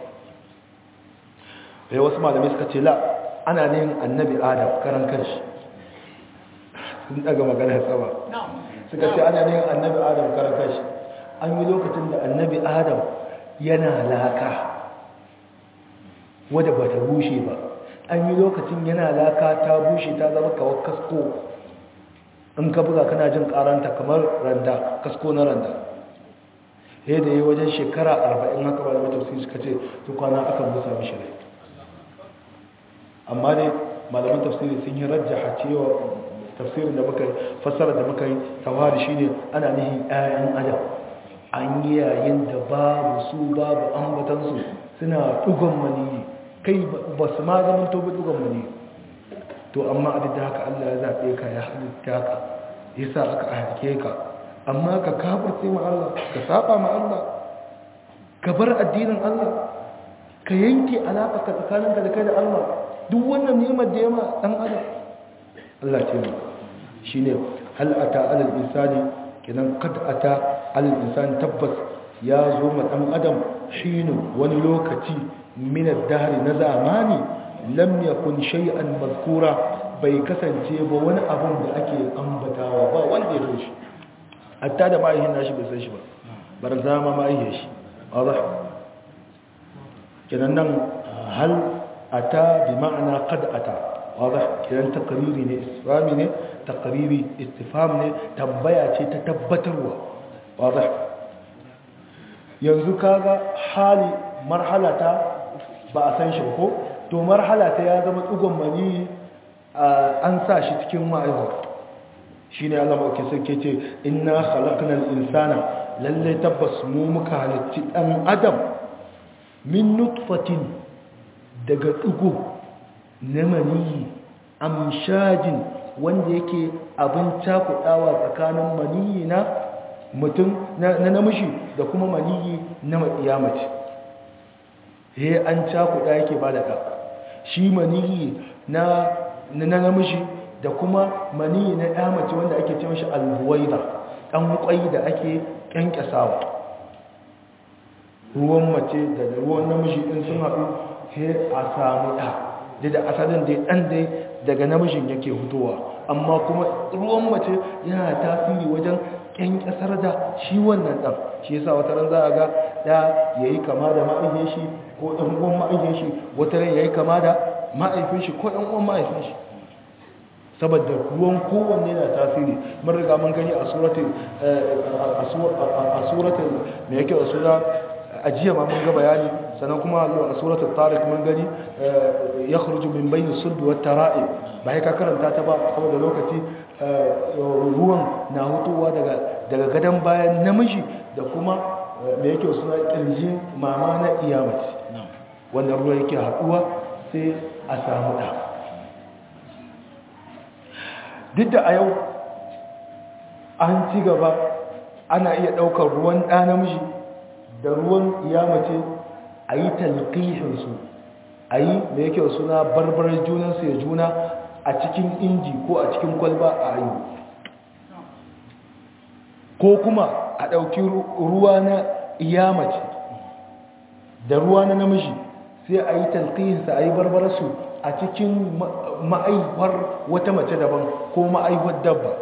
wasu malamai suka ce la ana ne annabi adam karan kanshi sun daga maganar sama suka ce ana ne annabi adam karan kanshi an yi lokacin da annabi adam yana laka wadda ba ta bushe ba an yi lokacin yana laka ta bushe ta zama kawar kasko in ka buga kana jin karanta kamar randa kasko na randa ya da yi wajen shekara arba'in haka ba da matausi suka ce tukwana akan busa mishi rai amma dai malaman tafsiri sun yi rajjaha cewa tafsirin da muka yi fassara da muka yi tawari shine ana nihin 'ya'yan adam an yi yayin da babu su babu ambatansu suna dugon maniyi kai ba su ma zaman tobe dugon maniyi to amma abin da haka Allah ya zaɓe ka ya halitta ka ya sa aka aike ka amma ka kafirce ma Allah ka saba ma Allah ka bar addinin Allah ka yanke alaƙa tsakaninka da kai da Allah duk wannan nemar da yama ɗan adam Allah ce ma shi ne hal'ata alal insani kinan kad'ata alal insani tabbas ya zo ma ɗan adam shi ne wani lokaci minar dahari na zamani lam yakun shay'an mazkura bai kasance ba wani abun da ake ambatawa ba wanda ya shi hatta da ma'aihin nashi bai san shi ba bar zama ma'aihin shi wadda kinan nan hal ata bi ma'ana qad ata wadah kiran takriri ne istifhami ne takriri istifham ne tambaya ce ta tabbatarwa wadah yanzu kaga hali marhalata ba a san shi ko to marhalata ya zama tsugon mani an sa shi cikin ma'aiwa shine Allah mauke sarki ce inna khalaqnal insana lalle tabbas mu muka halitti dan adam min nutfatin daga ɗigo na maniyi amshajin wanda yake abin cakuɗawa tsakanin maniyi na mutum na namishi da kuma maniyi na mace he an cakuɗa yake ba da ɗa shi maniyi na namishi da kuma maniyi na ɗa mace wanda ake ce mashi albuwaida ɗan ƙwai da ake ƙyanƙyasawa ruwan mace da ruwan namiji ɗin sun haɗu sai a samu ɗa da da asalin dai ɗan dai daga namijin yake hutowa amma kuma ruwan mace yana tasiri wajen kyankyasar da shi wannan ɗan shi yasa wata ran za a ga da ya yi kama da ma'aikin shi ko ɗan uwan ma'aikin shi wata ran ya yi kama da ma'aikin shi ko ɗan uwan ma'aikin shi saboda ruwan kowanne na tasiri mun riga mun gani a suratul a suratul me yake a sura ajiya ma mun ga bayani sannan kuma a suratul tariq mun gani ya khruju min bayni sulbi wat tara'i ba ka karanta ta ba saboda lokaci ruwan na hutowa daga daga gadan bayan namiji da kuma me yake suna kirjin mama na iyamaci wannan ruwa yake haduwa sai a samu da duk da a yau an ci gaba ana iya ɗaukar ruwan ɗa namiji da ruwan iyamace a yi talƙihinsu a yi da yake suna barbarar junansu ya juna a cikin inji ko a cikin kwalba a yi ko kuma a ɗauki ruwa na iyamace da ruwa na namiji sai a yi talƙihinsa a yi barbararsu a cikin ma'aihuwar wata mace daban ko ma'aihuwar dabba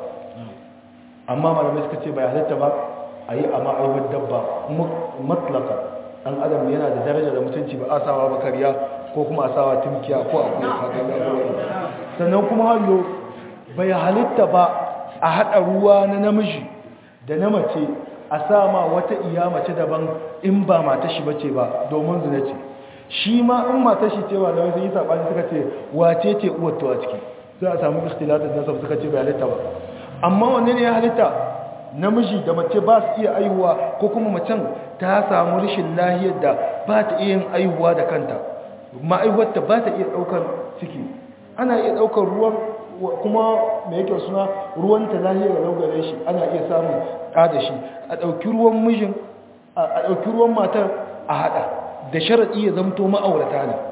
amma malamai suka ce bai halitta ba a yi a ma'aihuwar dabba matlaka ɗan adam yana da daraja da mutunci ba a sawa bakariya ko kuma a sawa tumkiya ko a kuma kakan da sannan kuma hallo bai halitta ba a haɗa ruwa na namiji da na mace a sama wata iya mace daban in ba mata shi bace ba domin zina ce shi ma in mata shi cewa da wasu yi saɓani suka ce wace ce uwar a ciki za a samu ikhtilatin nasab suka ce bai halitta ba amma wanne ne ya halitta namiji da mace ba su iya aihuwa ko kuma macen ta samu rashin lahiyar da ba ta iya yin aihuwa da kanta ma'aihuwarta ba ta iya ɗaukar ciki ana iya ɗaukar ruwan kuma mai yake suna ruwan ta lahiyar da laugare shi ana iya samun ɗa da shi a ɗauki ruwan mijin a ɗauki ruwan matar a haɗa da sharaɗi ya zamto ma'aurata ne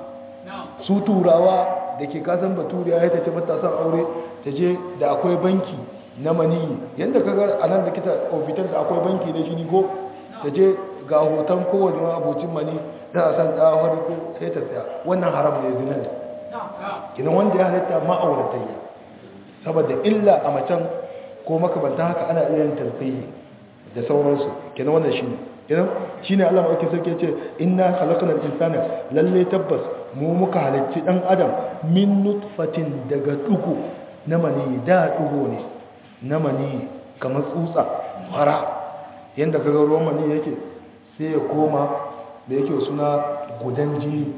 su turawa da ke kasan baturiya ya tace matasan aure ta je da akwai banki na maniyi yadda ka ga a nan da kita ofitar da akwai banki na jini ko ta je ga hoton kowane abocin mani da a san ɗawar ko sai ta tsaya wannan haram ne zina ne kina wanda ya halitta ma'auratayya saboda illa a macen ko makamantan haka ana iya yin tarfihi da sauransu kina wannan shi ne idan shi ne allah maɗauki sarki ce ina halakanar insana lalle tabbas mu muka halicci ɗan adam min nutfatin daga ɗugu na mani da ɗugu ne na mani kamar tsutsa fara yadda kaga ruwan mani yake sai ya koma da yake suna gudan jini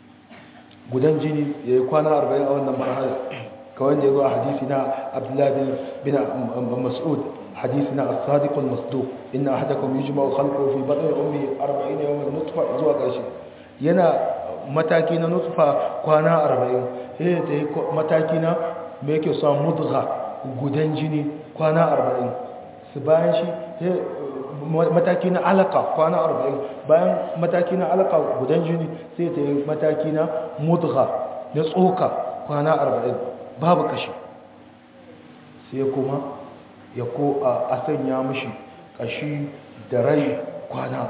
gudan jini ya yi kwana 40 a wannan marhala kawai da ya zo a hadisi na abdullahi bin mas'ud hadisi na as-sadiqul masduq inna ahadakum yujma'u khalquhu fi batni ummi 40 yawman nutfa zuwa ƙarshe yana mataki na nutfa kwana 40 sai ta yi mataki na me yake sa mudgha gudan jini kwana 40 su bayan shi mataki na alaka kwana 40 bayan mataki na alaka gudan jini sai ta yi mataki na mudgha na tsoka kwana 40 babu kashi sai kuma ya ko a sanya mishi kashi da rai kwana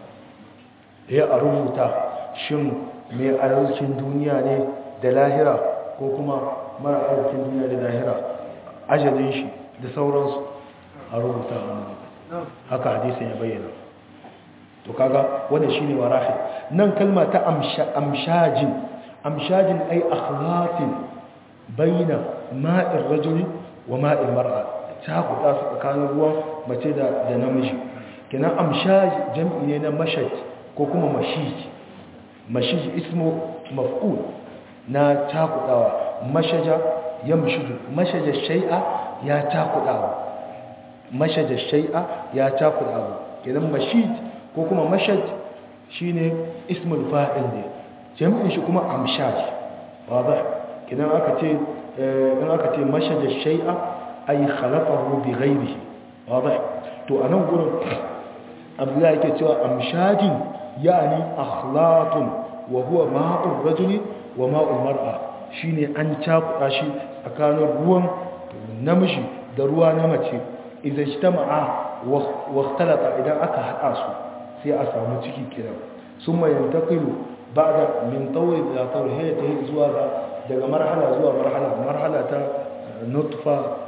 40 ya a rubuta shin mai arzikin duniya ne da lahira ko kuma mara arzikin duniya da lahira ajalin shi da sauransu a rubuta haka hadisin ya bayyana to kaga wanda shine warahi nan kalma ta amshajin amshajin ay akhlatin baina ma'ir rajuli wa ma'il mar'a ta kuɗa su tsakanin ruwan mace da da namiji kenan amshaj jam'i ne na mashaj ko kuma mashij mashij ismu maf'ul na takudawa mashaja yamshudu mashaja shay'a ya takudawa mashaja shay'a ya takudawa kenan mashij ko kuma mashaj shine ismul fa'il ne jam'in shi kuma amshaj wadah kenan aka ce in aka ce mashaja shay'a ay khalaqahu bi ghayrihi wadah to anan gurin abdullahi yake cewa amshajin yani akhlatun wa huwa ma'ur rajuli wa ma'ul mar'a shine an cakuɗa shi tsakanin ruwan namiji da ruwa na mace idan ijtama'a wa ikhtalata idan aka hada su sai a samu ciki kiran summa yantaqilu ba'da min tawr ila tawr hayya ta zuwa daga marhala zuwa marhala marhala ta nutfa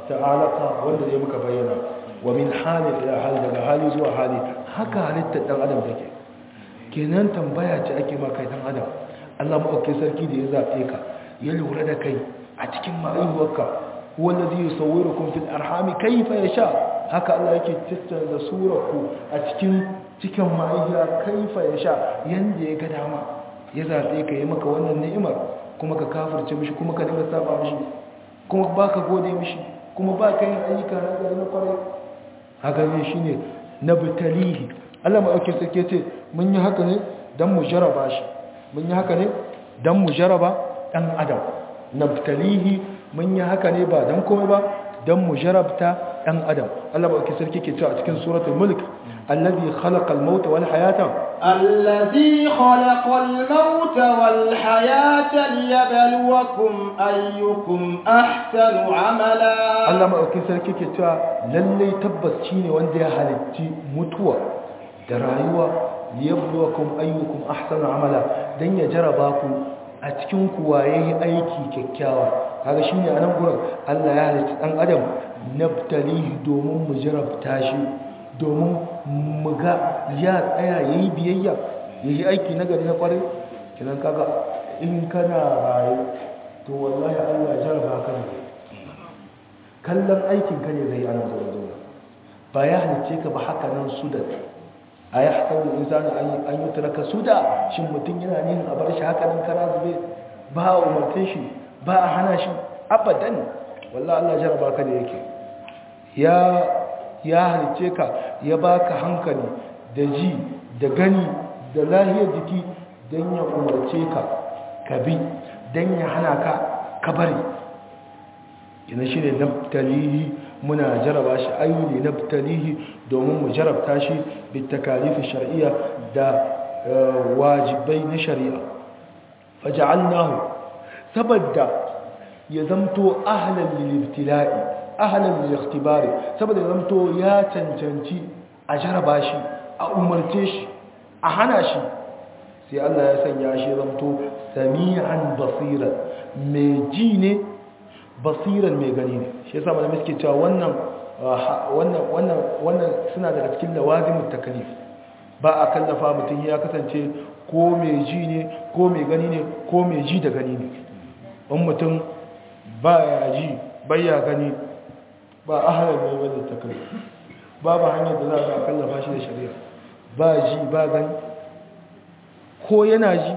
ta'alaka wanda zai muka bayyana wa min hali ila hali daga hali zuwa hali haka halittar dan adam take kenan tambaya ce ake ma kai dan adam Allah maɗauki sarki da ya zaɓe ka ya lura da kai a cikin ma'aihuwarka wanda zai sauwira kun fil arhami kaifa ya sha haka Allah yake tattara da surarku a cikin cikin ma'aihuwa kaifa ya sha yanda ya ga dama ya zaɓe ka yi maka wannan ni'imar kuma ka kafirce mishi kuma ka dinga saba mishi kuma ba ka gode mishi kuma ba ka yin ayyuka na gari na kwarai haka ne shi ne na bitalihi Allah maɗauki sarki ce mun yi haka ne don mu jaraba shi mun yi haka ne don mu jaraba ɗan adam naftalihi mun yi haka ne ba don komai ba don mu jarabta ɗan adam Allah ba ke sarki ke cewa a cikin suratul mulk allazi khalaqal mauta wal hayata الذي خلق الموت والحياة ليبلوكم أيكم أحسن عملا Allah maɗaukin sarki ke cewa lallai tabbas shi ne wanda ya halitti mutuwa da rayuwa liyabluwakum ayyukum ahsanu amala dan ya jaraba ku a cikin ku waye yi aiki kyakkyawa kaga shine a nan gurin Allah ya halitta dan adam nabtalihi domin mu jarabta shi domin mu ga ya tsaya yayi biyayya yayi aiki na gari na kwarai kinan kaga in kana raye to wallahi Allah ya jaraba ka ne kallon aikin ka ne zai ana zuwa ba ya halice ka ba haka nan su da a ya hasabu insani an yi turaka su da shin mutum yana nihin a bar shi haka nan kara zube ba a umarce shi ba a hana shi abadan wallah Allah jaraba ka da yake ya ya halice ka ya baka hankali da ji da gani da lahiyar jiki don ya umarce ka ka bi don ya hana ka ka bari ina shi ne naftalihi muna jaraba shi ayyuli naftalihi domin mu jarabta shi bitakalifi shar'iyya da wajibai na shari'a faja'alnahu saboda ya zamto ahlan lil ibtila'i ahlan lil ikhtibari saboda ya zamto ya cancanci a jaraba shi a umarce shi a hana shi sai Allah ya sanya shi zamto sami'an basira mai ji ne basiran mai gani ne shi yasa malamai suke cewa wannan wannan wannan wannan suna daga cikin lawazimut taklif ba a kallafa mutum ya kasance ko mai ji ne ko mai gani ne ko mai ji da gani ne in mutum ba ya ji ya gani ba ahalar mai wani taklif babu hanyar da za a kallafa shi da shari'a ba ji ba gani ko yana ji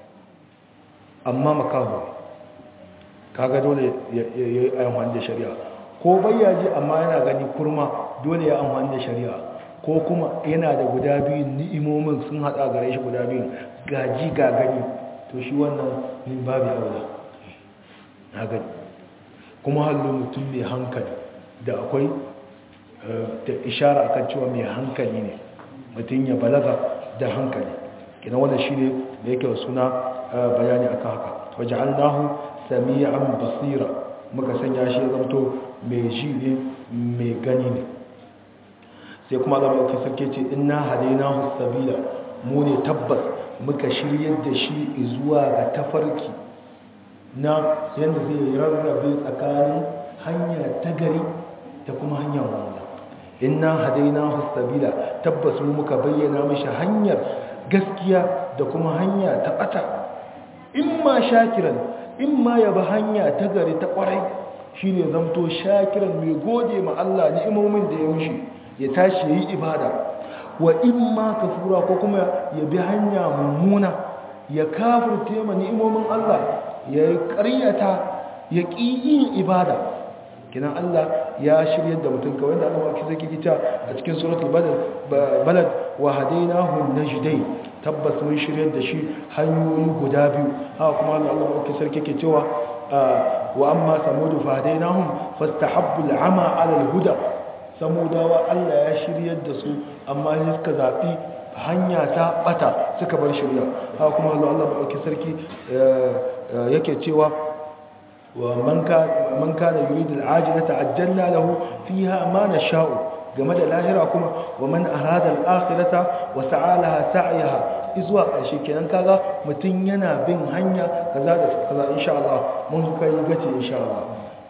amma makaho kaga dole ya yi amfani da shari'a ko bayyaji amma yana gani kurma dole ya amfani da shari'a ko kuma yana da guda biyu ni'imomin sun hada gare shi guda biyu gaji ga gani to shi wannan min babu aula na gani kuma halin mutum mai hankali da akwai da ishara akan cewa mai hankali ne mutum ya balaga da hankali kina wannan shi ne da yake suna bayani akan haka waje'alnahu sami'an basira muka sanya shi ya zamto mai ji ne mai gani ne sai kuma Allah mai sarki ce inna hadainahu sabila mu ne tabbas muka shiryar da shi zuwa ga tafarki na yadda zai rarrabe tsakanin hanya ta gari da kuma hanyar wanda inna hadainahu sabila tabbas mu muka bayyana mishi hanyar gaskiya da kuma hanya ta bata imma shakiran in ma ya ba hanya ta gari ta kwarai shi ne zamto shakiran mai gode ma Allah ni'imomin da ya mushi ya tashi ya yi ibada wa in ma kafura ko kuma ya bi hanya mummuna ya kafirce ma ni'imomin Allah ya yi ƙaryata ya ƙi yin ibada kinan Allah ya shirya da mutum kawai da Allah maki zai kita a cikin suratul balad wa hadainahu najdain tabbas mun shirya da shi hanyoyi guda biyu haka kuma Allah maki sarki ke cewa wa amma samudu fa hadainahum fastahabbu al'ama 'ala al-huda samudawa Allah ya shirya da su amma sai suka zabi hanya ta bata suka bar shirya haka kuma Allah maki sarki yake cewa ومن كان من كان يريد العاجلة عجلنا له فيها ما نشاء game da lahira kuma wa man arada al-akhirata wa sa'a laha sa'yaha izuwa ƙarshe kenan kaga mutun yana bin hanya kaza da kaza insha Allah mun kai gaci insha Allah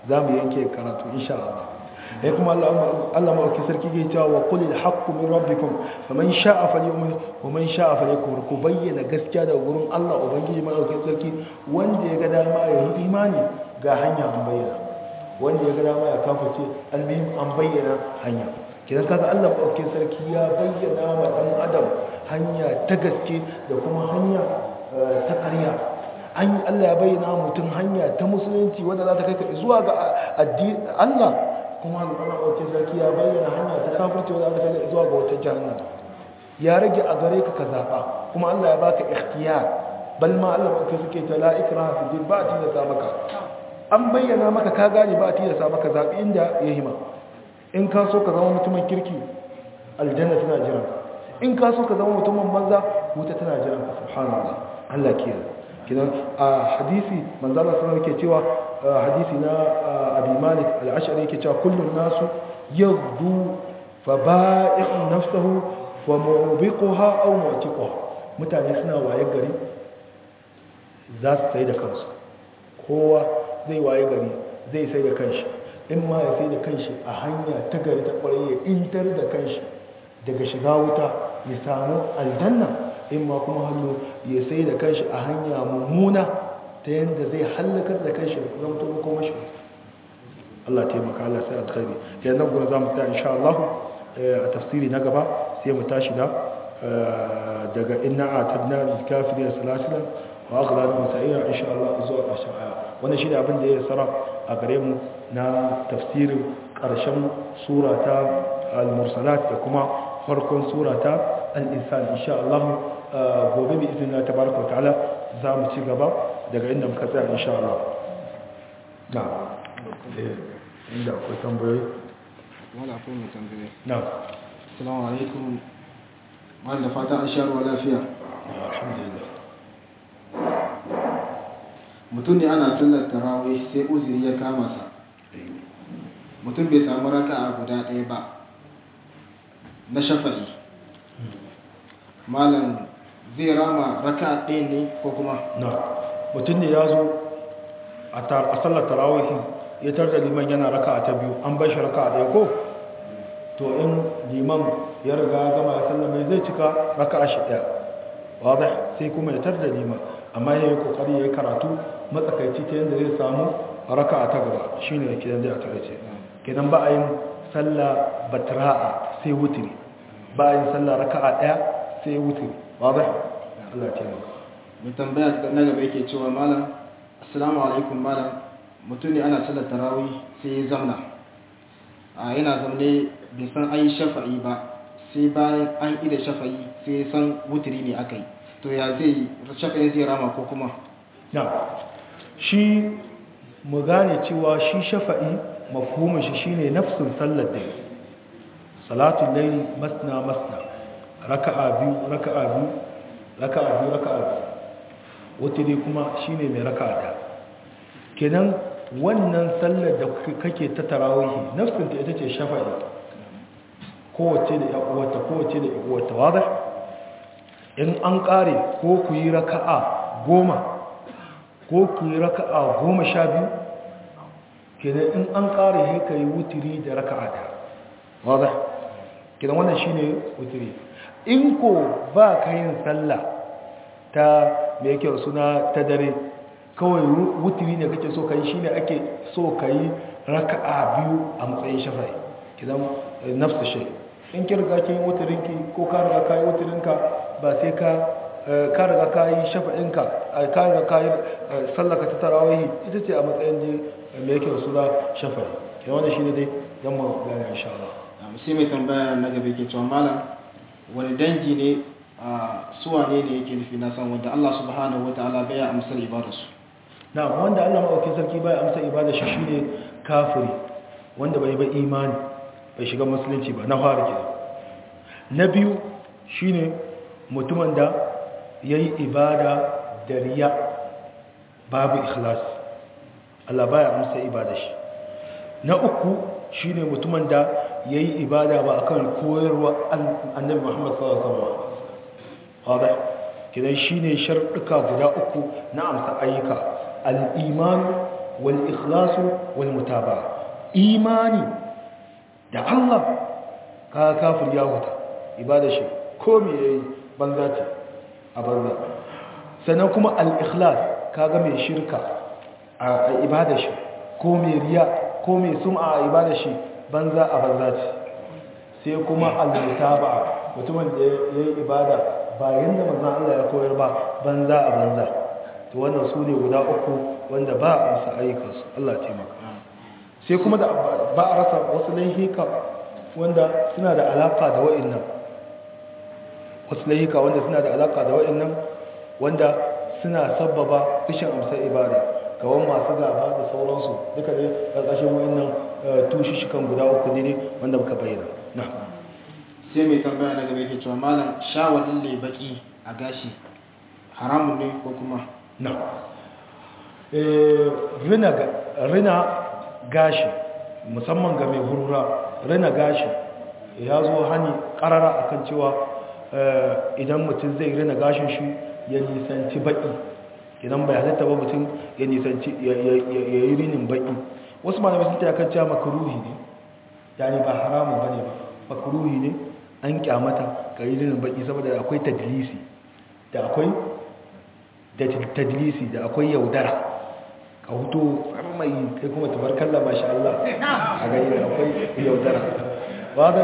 za mu yanke karatu insha Allah ya kuma Allah ma'auki sarki ke cewa wa kulil haqqu min rabbikum faman sha'a falyu'min wa man sha'a falyakfur ku bayyana gaskiya daga gurin Allah ubangiji ma'auki sarki wanda ya ga dama ya yi imani ga hanya an bayyana wanda ya ga dama ya kafirce almuhim an bayyana hanya kidan kaga Allah ma'auki sarki ya bayyana ma dan adam hanya ta gaske da kuma hanya ta ƙarya an Allah ya bayyana mutum hanya ta musulunci wanda za ta kai ka zuwa ga addini Allah kuma Allah ɗauke sarki ya bayyana hanya ta kafirci wadda aka kai zuwa ga wata jahannama ya rage a gare ka ka zaɓa kuma Allah ya baka ikhtiyar bal ma Allah ɗauke suke ta la ikraha fi din ba a tilasta maka an bayyana maka ka gane ba a tilasta maka zaɓi inda ya hima in ka so ka zama mutumin kirki aljanna tana jiran in ka so ka zama mutumin banza wuta tana jiran ka subhanallah Allah kiyaye kidan a hadisi manzo Allah sallallahu alaihi cewa hadisi na abi malik al-ash'ari yake cewa kullun nasu yaghdu fa ba'i'u nafsuhu wa mubiquha aw mu'tiquha mutane suna waye gari za su sai da kansu kowa zai waye gari zai sai da kanshi in ma ya sai da kanshi a hanya ta gari ta kwarai ya intar da kanshi daga shiga wuta ya samu aljanna in ma kuma hannu ya sai da kanshi a hanya mummuna ta yadda zai hallakar da kanshi da zama tobe kuma shi Allah taimaka Allah sai alkhairi yanzu gura za mu ta insha Allah a tafsiri na gaba sai mu tashi da daga inna atadna lil kafirin salasilan wa aghlal masa'ira insha Allah zuwa ƙarshen aya wannan shine abin da ya sara a gare mu na tafsirin ƙarshen sura ta al-mursalat da kuma farkon sura ta al-insan insha Allah gobe bi izinin tabaraka wa ta'ala za mu ci gaba daga inda muka tsaya insha Allah na inda akwai tambayoyi wala akwai mai tambaye na assalamu alaikum wanda fata an sha ruwa lafiya alhamdulillah mutum ne ana sallar tarawih sai uzuri ya kama sa mutum bai samu raka'a guda ɗaya ba na shafa'i malam zai rama raka'a ɗaya ne ko kuma na mutum ne ya zo a sallar tarawihi ya tar da liman yana raka ta biyu an bai shi raka ɗaya ko to in liman ya riga ya gama ya sallame zai cika raka shi ɗaya wadda sai kuma ya tar da liman amma ya yi kokari ya yi karatu matsakaici ta yadda zai samu raka ta gaba shi ne kidan zai a takaice kidan ba a yin sallah batra'a sai wutiri ba a yin sallah raka'a ɗaya sai wutiri wadda Allah ya taimaka mai tambaya na gaba yake cewa malam assalamu alaikum malam mutum ne ana sallar tarawih sai ya zamna a yana zamne bai san an yi shafa'i ba sai bayan an ida shafa'i sai ya san wutiri ne aka yi to ya zai shafa'i zai rama ko kuma na shi mu gane cewa shi shafa'i mafhumin shi shine nafsin sallar da salatul layli masna masna raka'a biyu raka'a biyu raka'a biyu raka'a biyu wutiri kuma shine mai raka'a da kenan wannan sallar da kake ta tarawihi nafsinta ita ce shafa'i kowace da yaƙuwata kowace da yaƙuwata wadda in an ƙare ko ku yi raka'a goma ko ku yi raka'a goma sha biyu kenan in an ƙare ya ka yi wutiri da raka'a da wadda kenan wannan shi ne wutiri in ko ba ka yin sallah ta mai kyau suna ta dare kawai wutiri ne kake so ka yi shi ne ake so ka yi raka'a biyu a matsayin shafa'i kidan nafsu shi in ki riga kin wutirinki ko ka riga ka yi wutirinka ba sai ka ka riga ka yi shafa'inka ka riga ka yi sallaka ta tarawihi ita ce a matsayin je mai yake suna shafa'i kidan wannan shi ne dai zan mu gane insha Allah sai mai tambaya na gaba ke cewa malam wani dangi ne a suwa ne ne yake nufi na san wanda Allah subhanahu wa ta'ala bai amsar ibadarsu na wanda Allah maɗauki sarki bai amsa ibada shi shine kafiri wanda bai bai imani bai shiga musulunci ba na fara ke na biyu shine mutumin da yayi ibada da riya babu ikhlas Allah bai amsa ibada shi na uku shine mutumin da yayi ibada ba akan koyarwa annabi Muhammad sallallahu alaihi wasallam hada kidan shine sharuɗuka guda uku na amsa ayyuka al'iman wal ikhlasu wal mutaba'a imani da Allah ka kafir ya huta ibada shi ko me yayi banza ce a banza sannan kuma al-ikhlas kaga mai shirka a ibada shi ko mai riya ko mai sum'a a ibada shi banza a banza ce sai kuma al-mutaba'a mutumin da yayi ibada ba yanda manzon Allah ya koyar ba banza a banza to wannan su ne guda uku wanda ba a amsa ayyukansu Allah ya taimaka sai kuma da ba a rasa wasu laihika wanda suna da alaka da wa'annan wasu laihika wanda suna da alaka da wa'annan wanda suna sabbaba rashin amsar ibada kawan masu gaba da sauransu duka ne ƙarƙashin wa'annan tushishikan guda uku ne wanda muka bayyana na sai mai tambaya daga mai ke cewa malam shawalin lebaki a gashi haramun ne ko kuma na rina gashi musamman ga mai hurura rina gashi ya zo hani karara akan cewa idan mutum zai rina gashin shi ya nisanci baki idan bai halitta ba mutum ya nisanci ya yi rinin baki wasu malamai sun ta kan cewa makaruhi ne yani ba haramun bane ba makaruhi ne an kyamata ka yi rinin baki saboda akwai tadlisi da akwai da tadlisi da akwai yaudara ka hutu mai kai kuma tabarkalla masha Allah a gani da akwai yaudara wadda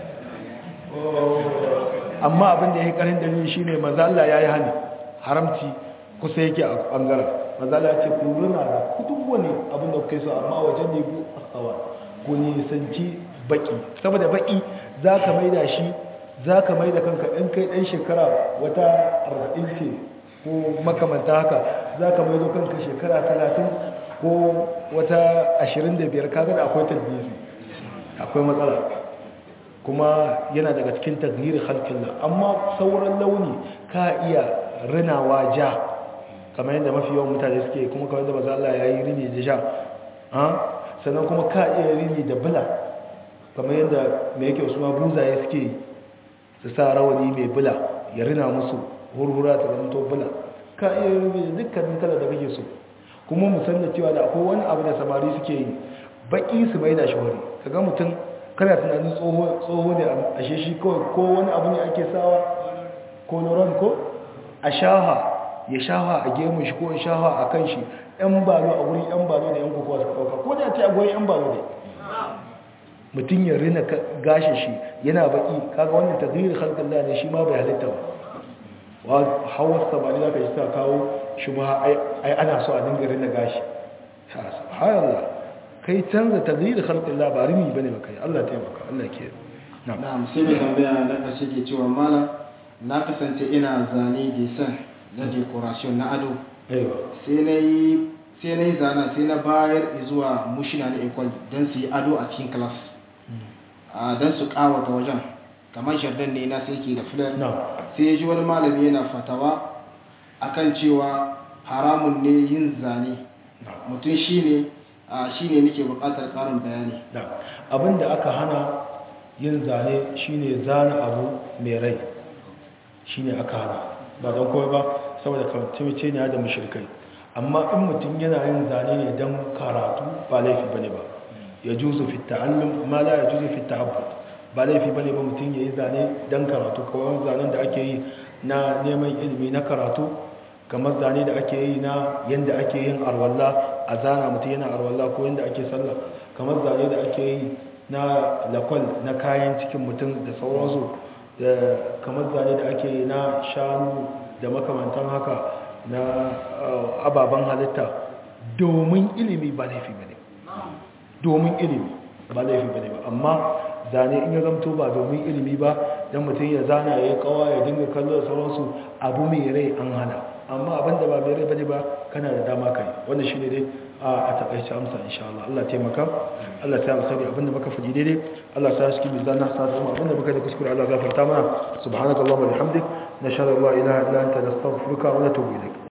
amma abin da ya yi karin dalili shi ne mazala ya yi hannu haramci kusa yake a ɓangaren mazala ya ce ku runa da kudin wani abin da kuke so amma wajen ne ku asawa ku nisanci baki saboda baki za ka mai da shi za ka mai da kanka in kai ɗan shekara wata arba'in ce ko makamanta haka za ka mai da kanka shekara talatin ko wata ashirin da biyar kaga da akwai tabbisi akwai matsala kuma yana daga cikin taghyir khalqillah amma sauran launi ka iya rinawa ja kamar yadda mafi yawan mutane suke kuma kamar yadda maza Allah ya yi rini da ja sannan kuma ka iya rini da bula kamar yadda mai yake wasu buzaye suke su sa rawani mai bula ya rina musu hurhura ta zanto bula ka iya rini da dukkanin kala da kake so kuma musamman cewa da akwai wani abu da samari suke yi baki su mai da shawari kaga mutum kana tunanin tsoho ne a sheshi kawai ko wani abu ne ake sawa ko loron ko a shaha ya shaha a gemun shi ko ya shaha a kan shi yan balo a wurin yan balo da yan kokowa suka ɗauka ko da ce a gurin yan balo ne mutum ya rina gashin shi yana baki kaga wannan taghyir khalqin ne shi ma bai halitta ba wa hawa samari zaka ji ta kawo shubha ai ana so a dinga rina gashi subhanallah kai canza taghyir khalqin la ba rini bane ba kai Allah taimaka Allah ke na'am sai mai tambaya na karshe ke cewa malam na kasance ina zane design na decoration na ado sai na yi sai na yi zana sai na bayar zuwa mushina na ekwal don su yi ado a cikin class don su kawata wajen kamar jardin ne na sai ke da filar sai ya ji wani malami yana fatawa akan cewa haramun ne yin zane mutum shi ne shi ne nake bukatar karin bayani abinda aka hana yin zane shine zane abu mai rai shine aka hana ba don kawai ba saboda kawai ne da mashirkai amma in mutum yana yin zane ne don karatu ba laifi bane ba ya juzu fi ta'allum ma la ya juzu fi ta'abbud ba laifi bane ba mutum yayi zane don karatu kawai zanen da ake yi na neman ilimi na karatu kamar zane da ake yi na yanda ake yin arwalla a zana mutum yana arwalla ko yanda ake sallah kamar zane da ake yi na lakwal na kayan cikin mutum da sauransu kamar zane da ake yi na shanu da makamantan haka na ababen halitta domin ilimi ba laifi ba ne domin ilimi ba laifi ba ne ba amma zane in ya zamto ba domin ilimi ba don mutum ya zana ya yi kawa ya dinga kallo da sauransu abu mai rai an hana amma abinda ba mai rai ba ne ba kana da dama kai wanda shi ne dai a takaice amsa insha Allah Allah taimaka Allah ta alkhairi abinda muka faɗi daidai Allah ta shi bizan na sa kuma abinda muka da kuskure Allah gafarta mana subhanakallahumma wa bihamdik nashhadu an la ilaha illa anta nastaghfiruka wa natubu ilaik